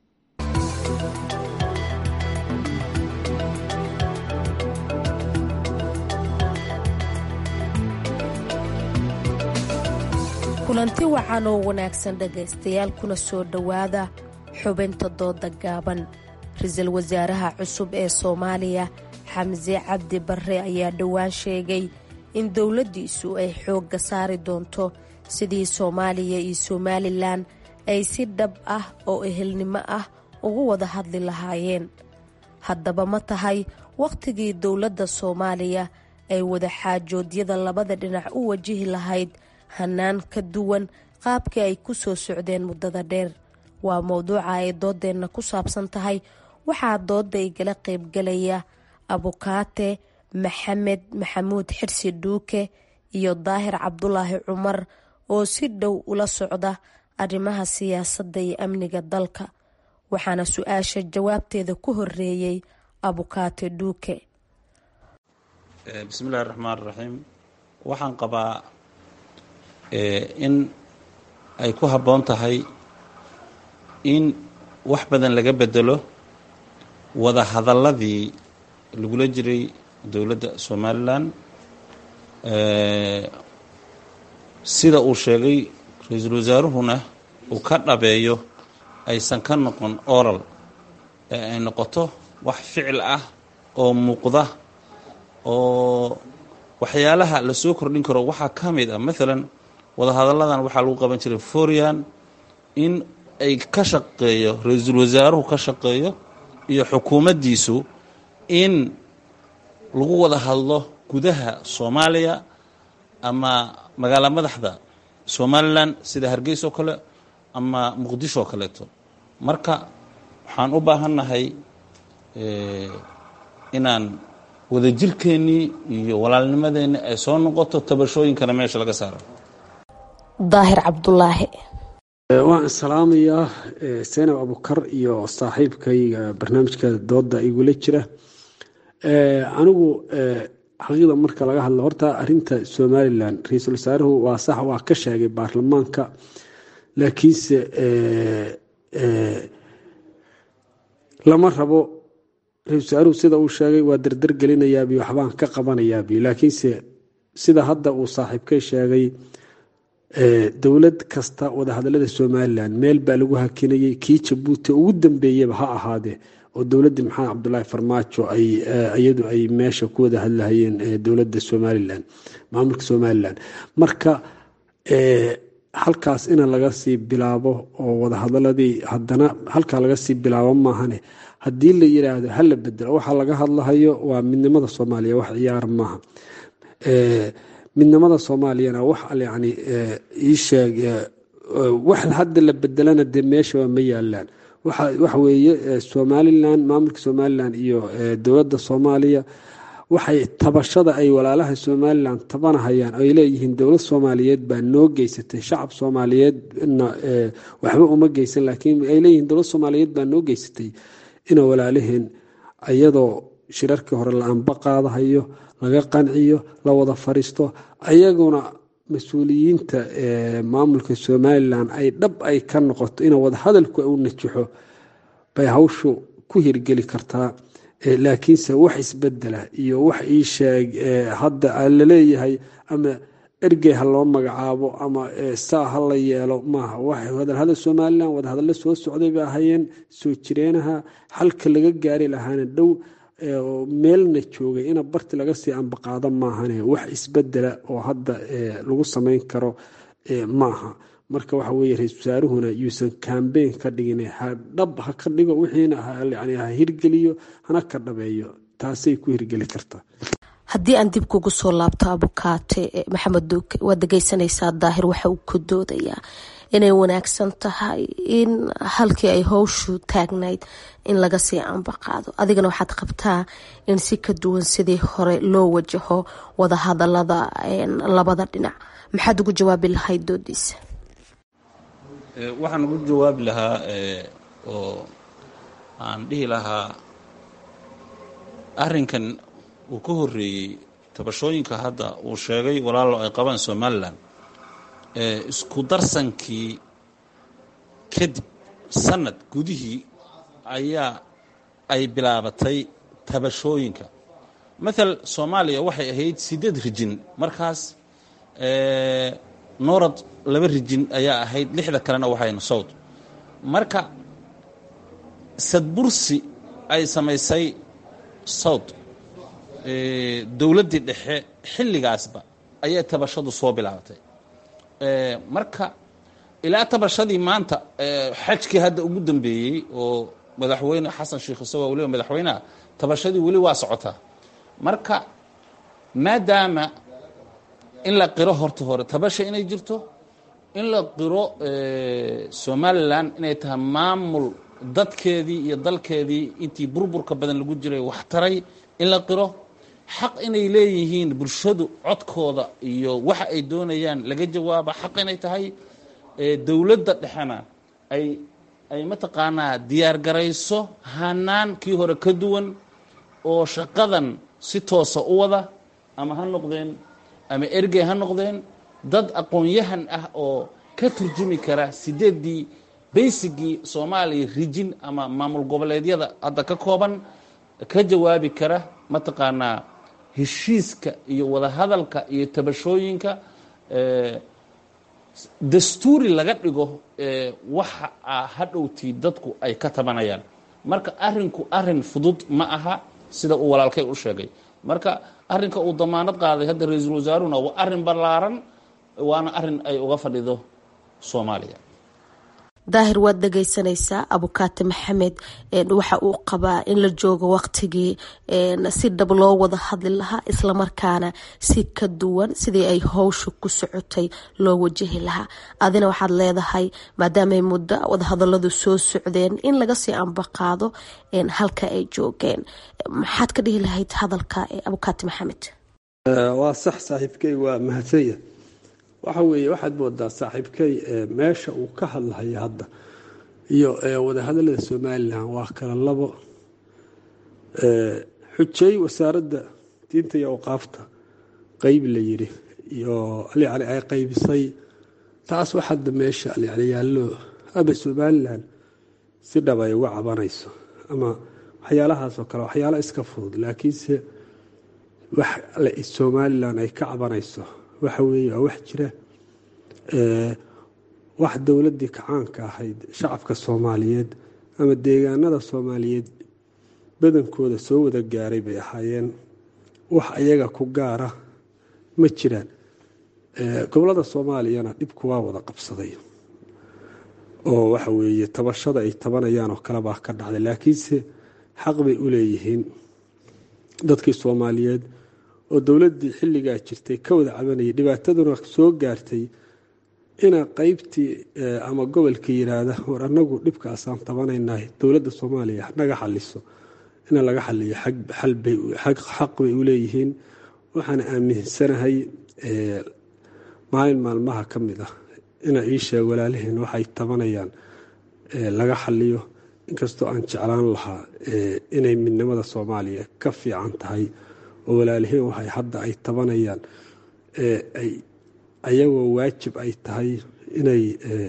kulanti wacan oo wanaagsan dhegaystayaal kuna soo dhowaada xubinta dooda gaaban ra-iisul wasaaraha cusub ee soomaaliya xamse cabdi barre ayaa dhowaan sheegay in dowladdiisu ay xoogga saari doonto sidii soomaaliya iyo somalilan ay si dhab ah oo ehelnimo ah ugu wada hadli lahaayeen haddaba ma tahay wakhtigii dowladda soomaaliya ay wada xaajoodyada labada dhinac u wajihi lahayd hannaan ka duwan qaabkii ay ku soo socdeen muddada dheer waa mowduuca ay doodeenna ku saabsan tahay waxaa dooda igala qaybgalaya abukaate maxamed maxamuud xirsi dhuuke iyo daahir cabdulaahi cumar oo si dhow ula socda arrimaha siyaasadda iyo amniga dalka waxaana su-aasha jawaabteeda ku horeeyey abukaate dhuuke bismillahi raxmaan raxiim waxaan qabaa in ay ku habboon tahay in wax badan laga bedelo wada hadalladii lagula jiray dowladda somalilan sida uu sheegay ra-iisul wasaaruhuna uu ka dhabeeyo aysan ka noqon oral ee ay noqoto wax ficil ah oo muuqda oo waxyaalaha la soo kordhin karo waxaa ka mid ah maalan wadahadalladan waxaa lagu qaban jiray forian in ay ka shaqeeyo ra-iisul wasaaruhu ka shaqeeyo iyo xukuumaddiisu in lagu wada hadlo gudaha soomaaliya ama magaala madaxda somalilan sida hargeysa oo kale ama muqdisho oo kaleeto marka waxaan u baahannahay inaan wadajirkeennii iyo walaalnimadeenni ay soo noqoto tabashooyinkana meesha laga saaro daahir cabdulaahi waan salaamayaa senab abukar iyo saaxiibkayga barnaamijka dooda igula jira anigu xaqiiqda marka laga hadlo horta arinta somalilan ra-iisul wasaaruhu waa sax waa ka sheegay baarlamaanka laakiinse lama rabo ra-isul wasaaruhu sida uu sheegay waa dardar gelinayaabi waxbaan ka qabanayaabi laakiinse sida hadda uu saaxiibkay sheegay dowlad kasta wadahadalada somalilan meel baa lagu hakinayay kii jabuuti ugu dambeeyaba ha ahaadee oo dowladii maxamed cabdulaahi farmaajo iyadu ay meesha ku wada hadlahayeen dowlada somalilan maamulka somalilan marka halkaas in laga sii bilaabo oo wadahadaladii hadana halkaa laga sii bilaabo maahane haddii la yiraahdo hala bedelo waxa laga hadlahayo waa midnimada soomaaliya wax ciyaar maaha midnimada soomaaliyana wax yani iisheeg wax hadda la bedelana dee meeshaba ma yaalaan waxa weeye somalilan maamulka somalilan iyo dowladda soomaaliya waxay tabashada ay walaalaha somalilan tabanahayaan ay leeyihiin dowlad soomaaliyeed baa noo geysatay shacab soomaaliyeedna waxba uma geysan laakiin ay leeyihiin dowlad soomaaliyeed baa noo geysatay ina walaalaheen iyadoo shirarkii hore la anba qaadahayo laga qanciyo la wada fariisto ayaguna mas-uuliyiinta maamulka somalilan ay dhab ay ka noqoto in wadahadalku u najaxo bay hawshu ku hirgeli kartaa laakiinse wax isbedela iyo wax ii sheeg hadda laleeyahay ama ergey ha loo magacaabo ama saa ha la yeelo maaha wadahadal somalilan wadahadallo soo socday bay ahayeen soo jireenaha halka laga gaari lahaana dhow meelna joogay ina barti laga sii ambaqaado maahane wax isbedela oo hadda lagu samayn karo maaha marka waxa weye ra-isul wasaaruhuna yuusan kambeyn ka dhigin dhab ha ka dhigo wixiina ha hirgeliyo hana ka dhabeeyo taasay ku hirgeli kartaa haddii aan dib kugu soo laabto abukaate maxamed duuke waad dhegeysanaysaa daahir waxa uu ka doodayaa inay wanaagsan tahay in halkii ay howshu taagnayd in laga sii ambaqaado adigana waxaad qabtaa in si ka duwan sidii hore loo wajaho wadahadalada labada dhinac maxaad ugu jawaabi lahayd doodiisa waxaan ugu jawaabi lahaa oo aan dhihi lahaa arrinkan uu ka horeeyey tabashooyinka hadda uu sheegay walaalo ay qabaan somalilan isku darsankii kadib sanad gudihii ayaa ay bilaabatay tabashooyinka mathal soomaaliya waxay ahayd siddeed rijin markaas noorad laba rijin ayaa ahayd lixda kalena waxayna sowd marka sadbursi ay samaysay sowd dowladdii dhexe xilligaasba ayay tabashadu soo bilaabatay marka ilaa tabashadii maanta xajkii hadda ugu dambeeyey oo madaxweyne xasan sheikh isagoo weliba madaxweyneha tabashadii weli waa socotaa marka maadaama in la qiro horta hore tabasha inay jirto in la qiro somalilan inay tahay maamul dadkeedii iyo dalkeedii intii burburka badan lagu jiray wax taray in la qiro xaq inay leeyihiin bulshadu codkooda iyo waxa ay doonayaan laga jawaaba xaq inay tahay dowladda dhexena ay ay mataqaanaa diyaargarayso hanaan kii hore ka duwan oo shaqadan si toosa u wada ama ha noqdeen ama ergey ha noqdeen dad aqoon-yahan ah oo ka turjumi kara sideeddii baysigii soomaaliya rijin ama maamul goboleedyada hadda ka kooban ka jawaabi kara mataqaanaa heshiiska iyo wadahadalka iyo tabashooyinka dastuuri laga dhigo waxa hadhowtii dadku ay ka tabanayaan marka arinku arin fudud ma aha sida uu walaalkay u sheegay marka arinka uu damaanad qaaday hadda ra-iisul wasaaruna waa arin ballaaran waana arin ay uga fadhido soomaaliya daahir waad dhegeysanaysaa abukaate maxamed waxa uu qabaa in la joogo waqtigii si dhab loo wada hadli lahaa islamarkaana si ka duwan sidii ay howsha ku socotay loo wajahi lahaa adina waxaad leedahay maadaamay muddo wadahadaladu soo socdeen in laga sii ambaqaado halka ay joogeen maxaad ka dhihi lahayd hadalka abukaate maxamed waa sax saaxiibkey waa mahadsanya waxa weeye waxaad moodaa saaxiibkay meesha uu ka hadlahaya hadda iyo wadahadalada somalilan waa kala labo xujeey wasaaradda diinta iyo awqaafta qeyb la yiri iyo yani ay qaybisay taas wax hadda meesha yani yaallo ama somalilan si dhab ay uga cabanayso ama waxyaalahaasoo kale waxyaalo iska fudud laakiinse wax somalilan ay ka cabanayso waxa weeye waa wax jira wax dowladdii kacaanka ahayd shacabka soomaaliyeed ama deegaanada soomaaliyeed badankooda soo wada gaaray bay ahaayeen wax ayaga ku gaara ma jiraan gobolada soomaaliyana dhibku waa wada qabsaday oo waxa weeye tabashada ay tabanayaan oo kale baa ka dhacday laakiinse xaq bay u leeyihiin dadkii soomaaliyeed oo dowladdii xilligaa jirtay ka wada cabanayay dhibaataduna soo gaartay ina qeybtii ama gobolka yiraahda war anagu dhibkaasaan tabanaynahay dowladda soomaaliya naga xaliso ina laga xaliyo xaq bay u leeyihiin waxaan aaminsanahay maalin maalmaha ka mid ah ina ii sheeg walaalaheen waxay tabanayaan laga xaliyo inkastoo aan jeclaan lahaa inay midnimada soomaaliya ka fiican tahay oo walaalaheen waxay hadda ay tabanayaan ayagoo waajib ay tahay inay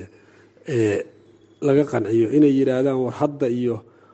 laga qanciyo inay yidhaahdaan war hadda iyo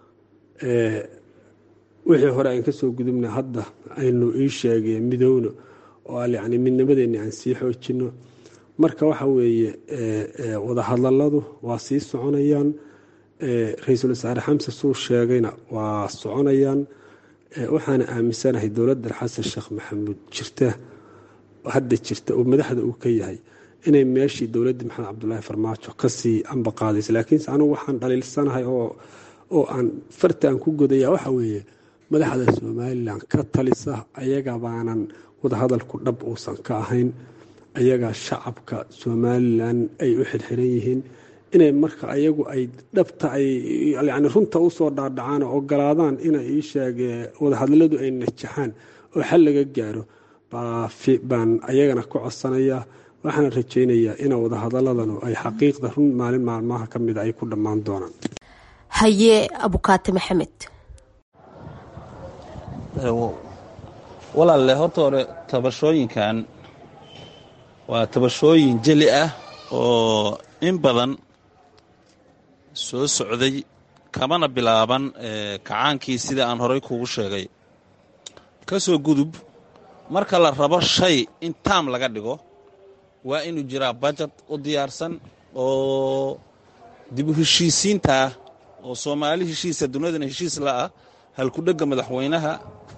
wixii hore aan kasoo gudubna hadda aynu ii sheegeen midowno oo yani midnimadeenni aan sii xoojino marka waxa weeye wadahadaladu waa sii soconayaan ra-iisul wasaare xamse suu sheegayna waa soconayaan waxaana aaminsanahay dowladdan xasan sheekh maxamuud jirta hadda jirta oo madaxda uu ka yahay inay meeshii dowladdii maxamed cabdulaahi farmaajo kasii ambaqaadaysa laakiinse anugu waxaan dhaliilsanahay oo aan fartaan ku godaya waxa weeye madaxda somalilan ka talisa ayaga baanan wadahadalku dhab uusan ka ahayn ayaga shacabka somalilan ay u xirxiran yihiin inay marka ayagu ay dhabta ay yani runta usoo dhaadhacaan oo ogolaadaan inay ii sheeg wadahadaladu ay najaxaan oo xal laga gaaro baan ayagana ku codsanayaa waxaana rajaynayaa ina wadahadaladanu ay xaqiiqda run maalin maalmaha ka mida ay ku dhammaan doonaan haye abukaate maxamed walaalle horta hore tabashooyinkan waa tabashooyin jeli ah oo in badan soo socday kamana bilaaban kacaankii sida aan horay kugu sheegay ka soo gudub marka la rabo shay in taam laga dhigo waa inuu jiraa bajad u diyaarsan oo dib u heshiisiintaah oo soomaali heshiisa duniyadana heshiis la'ah halkudhegga madaxweynaha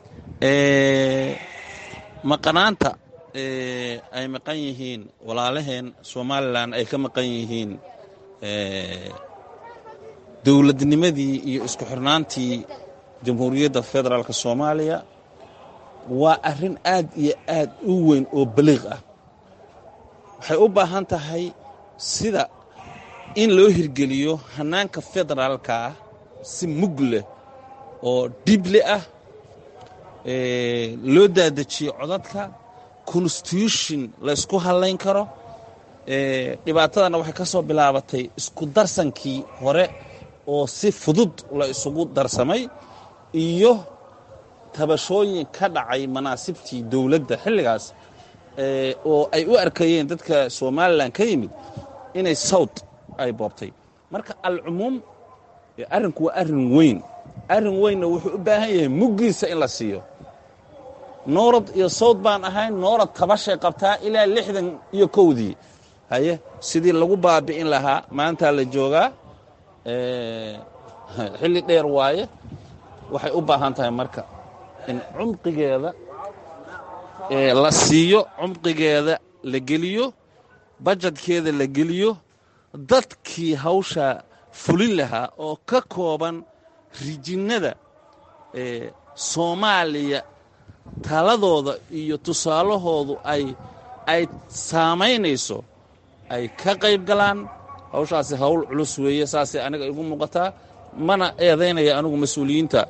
maqanaanta ay maqan yihiin walaalaheen somalilan ay ka maqan yihiin dowladnimadii iyo isku xirnaantii jamhuuriyadda federaalk soomaaliya waa arrin aad iyo aad u weyn oo baliiq ah waxay u baahan tahay sida in loo hirgeliyo hannaanka federaalka ah si mug leh oo dhible ah loo daadajiyo codadka constitution laysku hadlayn karo dhibaatadana waxay ka soo bilaabatay isku darsankii hore oo si fudud la isugu darsamay iyo tabashooyin ka dhacay manaasibtii dowladda xilligaas oo ay u arkayeen dadka somalilan ka yimid inay sawd ay boobtay marka alcumuum arrinku waa arrin weyn arrin weynna wuxuu u baahan yahay muggiisa in la siiyo noorad iyo sawd baan ahayn noorad tabashay qabtaa ilaa lixdan iyo kowdii haye sidii lagu baabi'in lahaa maantaa la joogaa xilli dheer waaye waxay u baahan tahay marka in cumqigeeda la siiyo cumqigeeda la geliyo bajadkeeda la geliyo dadkii hawshaa fulin lahaa oo ka kooban rijinnada soomaaliya taladooda iyo tusaalahoodu ay ay saamaynayso ay ka qayb galaan hawshaasi hawl culus weeye saasay aniga igu muuqataa mana eedaynaya anigu mas-uuliyiinta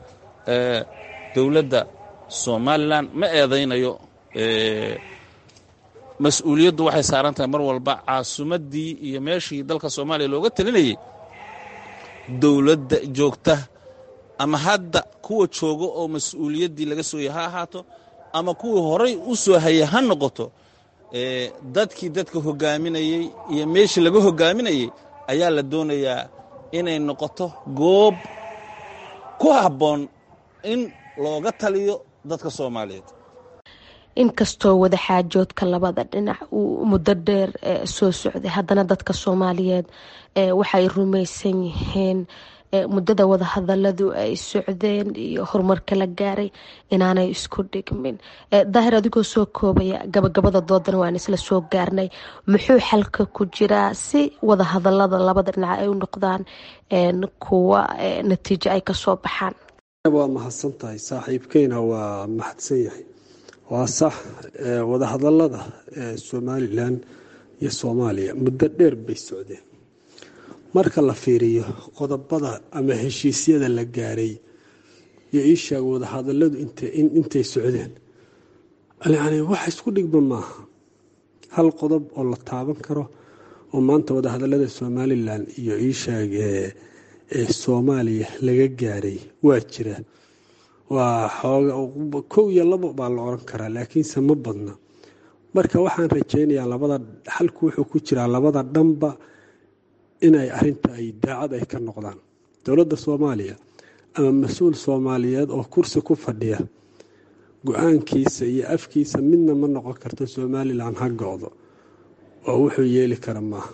dowladda somalilan ma eedaynayo mas-uuliyaddu waxay saaran tahay mar walba caasimaddii iyo meeshii dalka soomaaliya looga talinayey dowladda joogta ama hadda kuwa jooga oo mas-uuliyaddii laga sooyay ha ahaato ama kuwii horay u soo hayay ha noqoto dadkii dadka hoggaaminayey iyo meeshii laga hoggaaminayey ayaa la doonayaa inay noqoto goob ku habboon in looga taliyo dadka soomaaliyeed inkastoo wadaxaajoodka labada dhinac uu muddo dheer soo socday haddana dadka soomaaliyeed waxay rumaysan yihiin muddada wadahadaladu ay socdeen iyo horumarka la gaaray inaanay isku dhigmin daahir adigoo soo koobaya gabagabada doodana waan isla soo gaarnay muxuu xalka ku jiraa si wadahadalada labada dhinac ay u noqdaan kuwa natiijo ay kasoo baxaan waa mahadsan tahay saaxiibkeyna waa mahadsan yahay waa sax wadahadalada somalilan iyo soomaaliya muddo dheer bay socdeen marka la fiiriyo qodobada ama heshiisyada la gaaray iyo iishaag wadahadaladu intay socdeen yani wax isku dhigma maaha hal qodob oo la taaban karo oo maanta wadahadalada somalilan iyo iishaag ee soomaaliya laga gaaray waa jira waa xooga kow iyo labo baa la oran karaa laakiinse ma badna marka waxaan rajaynayaa labada xalku wuxuu ku jiraa labada dhanba inay arinta ay daacad ay ka noqdaan dowladda soomaaliya ama mas-uul soomaaliyeed oo kursi ku fadhiya go-aankiisa iyo afkiisa midna ma noqon karto somalilan ha go-do oo wuxuu yeeli kara maaha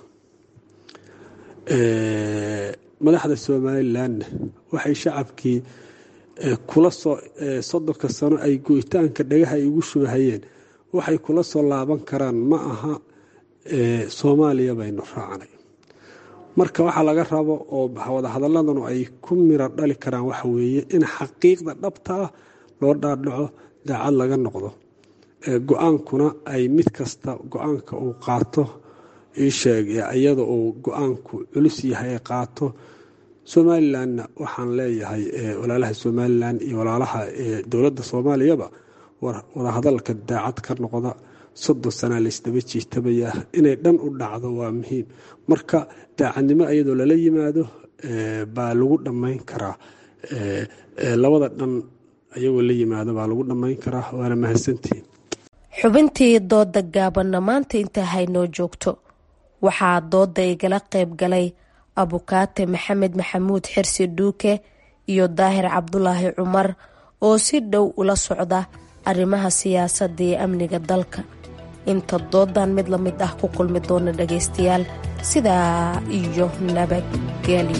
madaxda somalilanna waxay shacabkii kula soo soddonka sano ay goytaanka dhagaha ay ugu shubahayeen waxay kula soo laaban karaan ma aha soomaaliya baynu raacnay marka waxaa laga rabo oo wadahadaladanu ay ku miro dhali karaan waxa weeye in xaqiiqda dhabta ah loo dhaadhaco daacad laga noqdo go-aankuna ay mid kasta go-aanka uu qaato iisheeg iyada uu go-aanku culus yahay ay qaato somalilanna waxaan leeyahay walaalaha somalilan iyo walaalaha dowladda soomaaliyaba wadahadalka daacad ka noqda soddon sanaa laysdaba jiitabaya inay dhan u dhacdo waa muhiim marka daacadnimo iyadoo lala yimaado baa lagu dhammayn karaa labada dhan ayagoo la yimaado baa lagu dhammayn karaa waana mahadsantihiin xubintii dooda gaabanna maanta intaa haynoo joogto waxaa dooda igala qayb galay abukaate maxamed maxamuud xirsi dhuuke iyo daahir cabdulaahi cumar oo si dhow ula socda arrimaha siyaasadda iyo amniga dalka inta doodan mid la mid ah ku kulmi doona dhagaystayaal sidaa iyo nabadgelyo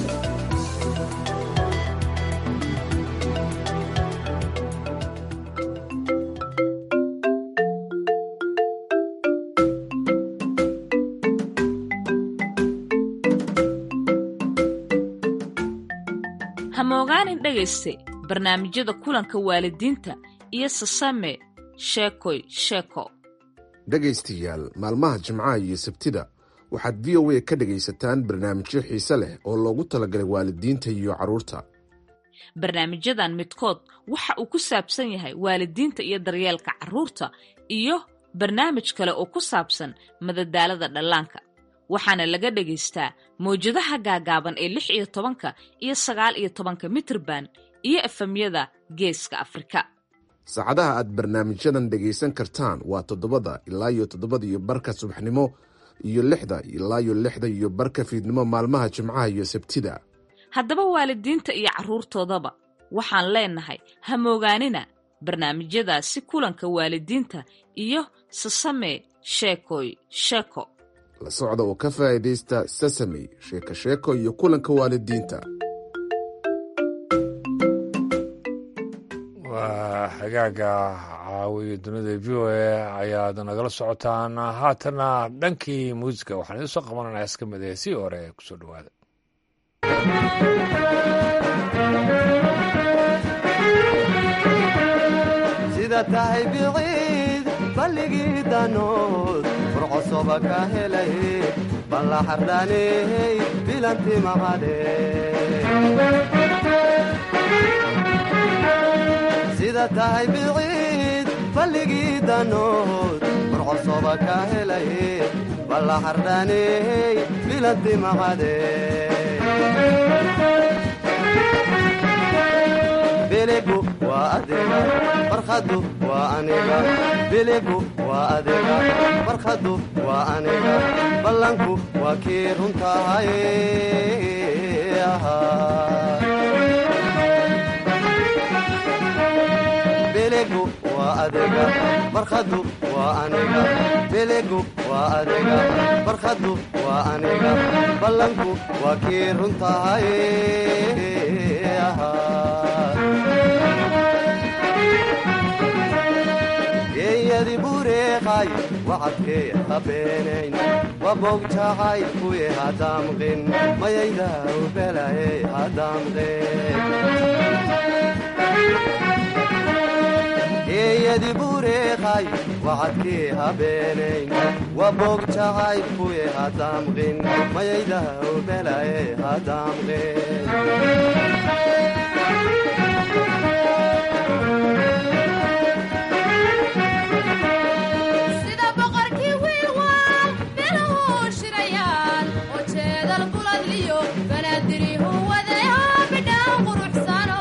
hamogaanin dhegayste barnaamijyada kulanka waalidiinta iyo sasame sheekoy sheeko dhegaystayaal maalmaha jimcaha iyo sabtida waxaad v o a ka dhegaysataan barnaamijyo xiise leh oo loogu talagalay waalidiinta iyo carruurta barnaamijyadan midkood waxa uu ku saabsan yahay waalidiinta iyo daryeelka carruurta iyo barnaamij kale oo ku saabsan madadaalada dhallaanka waxaana laga dhagaystaa mawjadaha gaagaaban ee lix iyo tobanka iyo sagaal iyo tobanka mitrban iyo efamyada geeska afrika saacadaha aad barnaamijyadan dhegaysan kartaan waa toddobada ilaa iyo toddobada iyo barka subaxnimo iyo lixda ilaa iyo lixda iyo barka fiidnimo maalmaha jimcaha iyo sabtida haddaba waalidiinta iyo carruurtoodaba waxaan leenahay hamoogaanina barnaamijyadaasi kulanka waalidiinta iyo sasame sheekoy sheeko la socda oo ka faa'iidaysta sasame sheeko sheeko iyo kulanka waalidiinta waa hagaaga caawiyo dunida v o a ayaad nagala socotaan haatana dhankii muusica waxaan idiin soo qabananaa iska mid ee sii hore kusoo dhawaada sida tahay biciid balligii danood furcosoba ka helay balla xardhaney bilanti maqadhe sida tahay biciid balligii danood burcosoba ka helay balla xardhaaney bilanti maqade biligu waa adiga farkhadu waa aniga biligu waa adiga farkhadu waa aniga ballanku waa kii runtahay biligu waa adiga farkhadu waa aniga biligu waa adiga farkhadu waa aniga ballanku waa kii runtahay geeyadi bureeqay wacadkee habeenayn wabogjacay kuye hadamqin mayayda ubelaye hadamqin geeyadi bureeqay wacadkee habeenayn wabogjacay kuye hadamqin mayayda ubelaye hadamqin sida boqorkii wiilwaal biluhu shirayaan oo jeedal buladliyo banaadirihu wadayo bidhaan quruxsano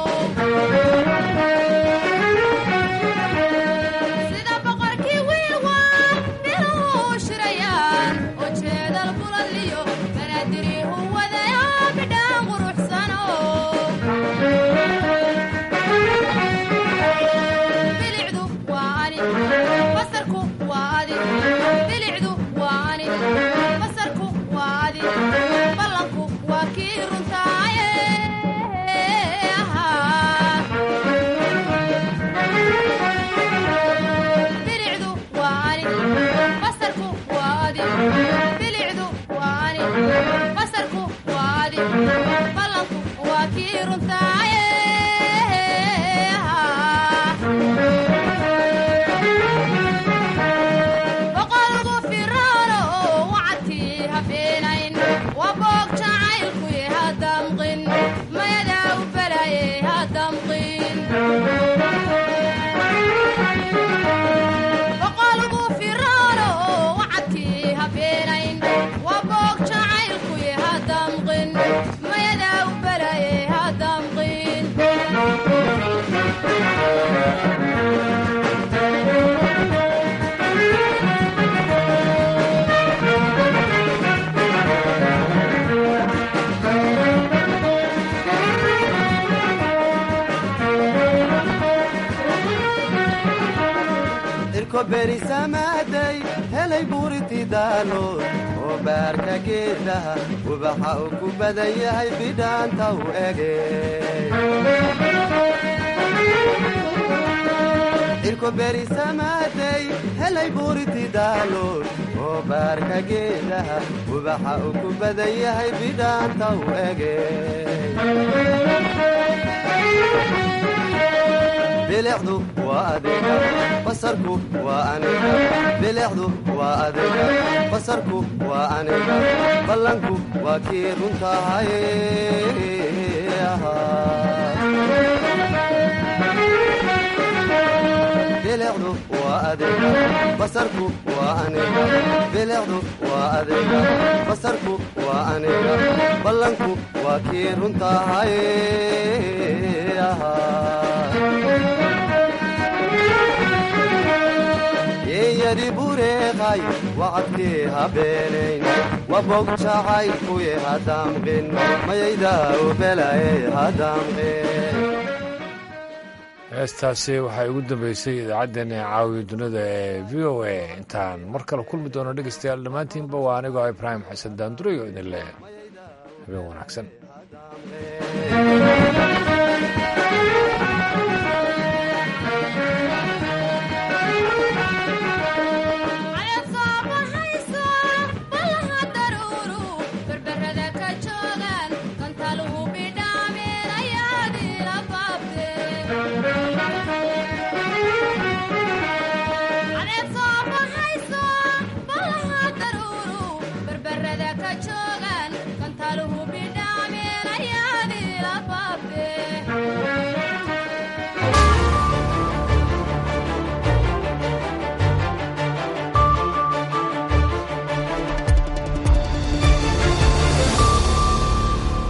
sida boqorkii wiilwaal biluhu shirayaan oo jeedal buladliyo banaadirihu wadayo bidhaan quruxsano bilicdu waa ani basarku waa adi bilicdu waa ani basarku waa adi ballanku waa kii runtaaye bilicdu waa ani basarku waa adi bilicdu waa ani basarku waa adi ballanku waa kii runtaaye boqolgu firoono wacadkii habeenayn waa boog jacaylkuye hadamqin mayadaa u balaye hadamqin boqolgu firoono wacadkii habeenayn waa boog jacaylkuye hadamqin mayadaa u balaye hadamqin irko berisamaaday helay buuriti daalood oo baarka geedaha ubaxa uu ku badan yahay bidhaanta u ege irko berisamaaday helay buuriti daalood oo baarka geedaha ubaxa uu ku badan yahay bidhaanta u ege bilicdu waa adiga basarku waa aniga bilicdu waa adiga basarku waa aniga ballanku waa kii runtahay bilicdu waa adiga basarku waa aniga bilicdu waa adiga basarku waa aniga ballanku waa kii runtahay geeyadi bureeqay wacadkii habeenayn wabog jacaylkuye hadamqin mayayda ubelaye hadamqin heestaasi waxay ugu dambeysay idaacaddeenna caawiya dunida ee v o a intaan mar kale kulmi doono dhegeystayaal dhammaantiinba waa anigoo ibraahim xasan daandurayo idin leh habeen wanaagsan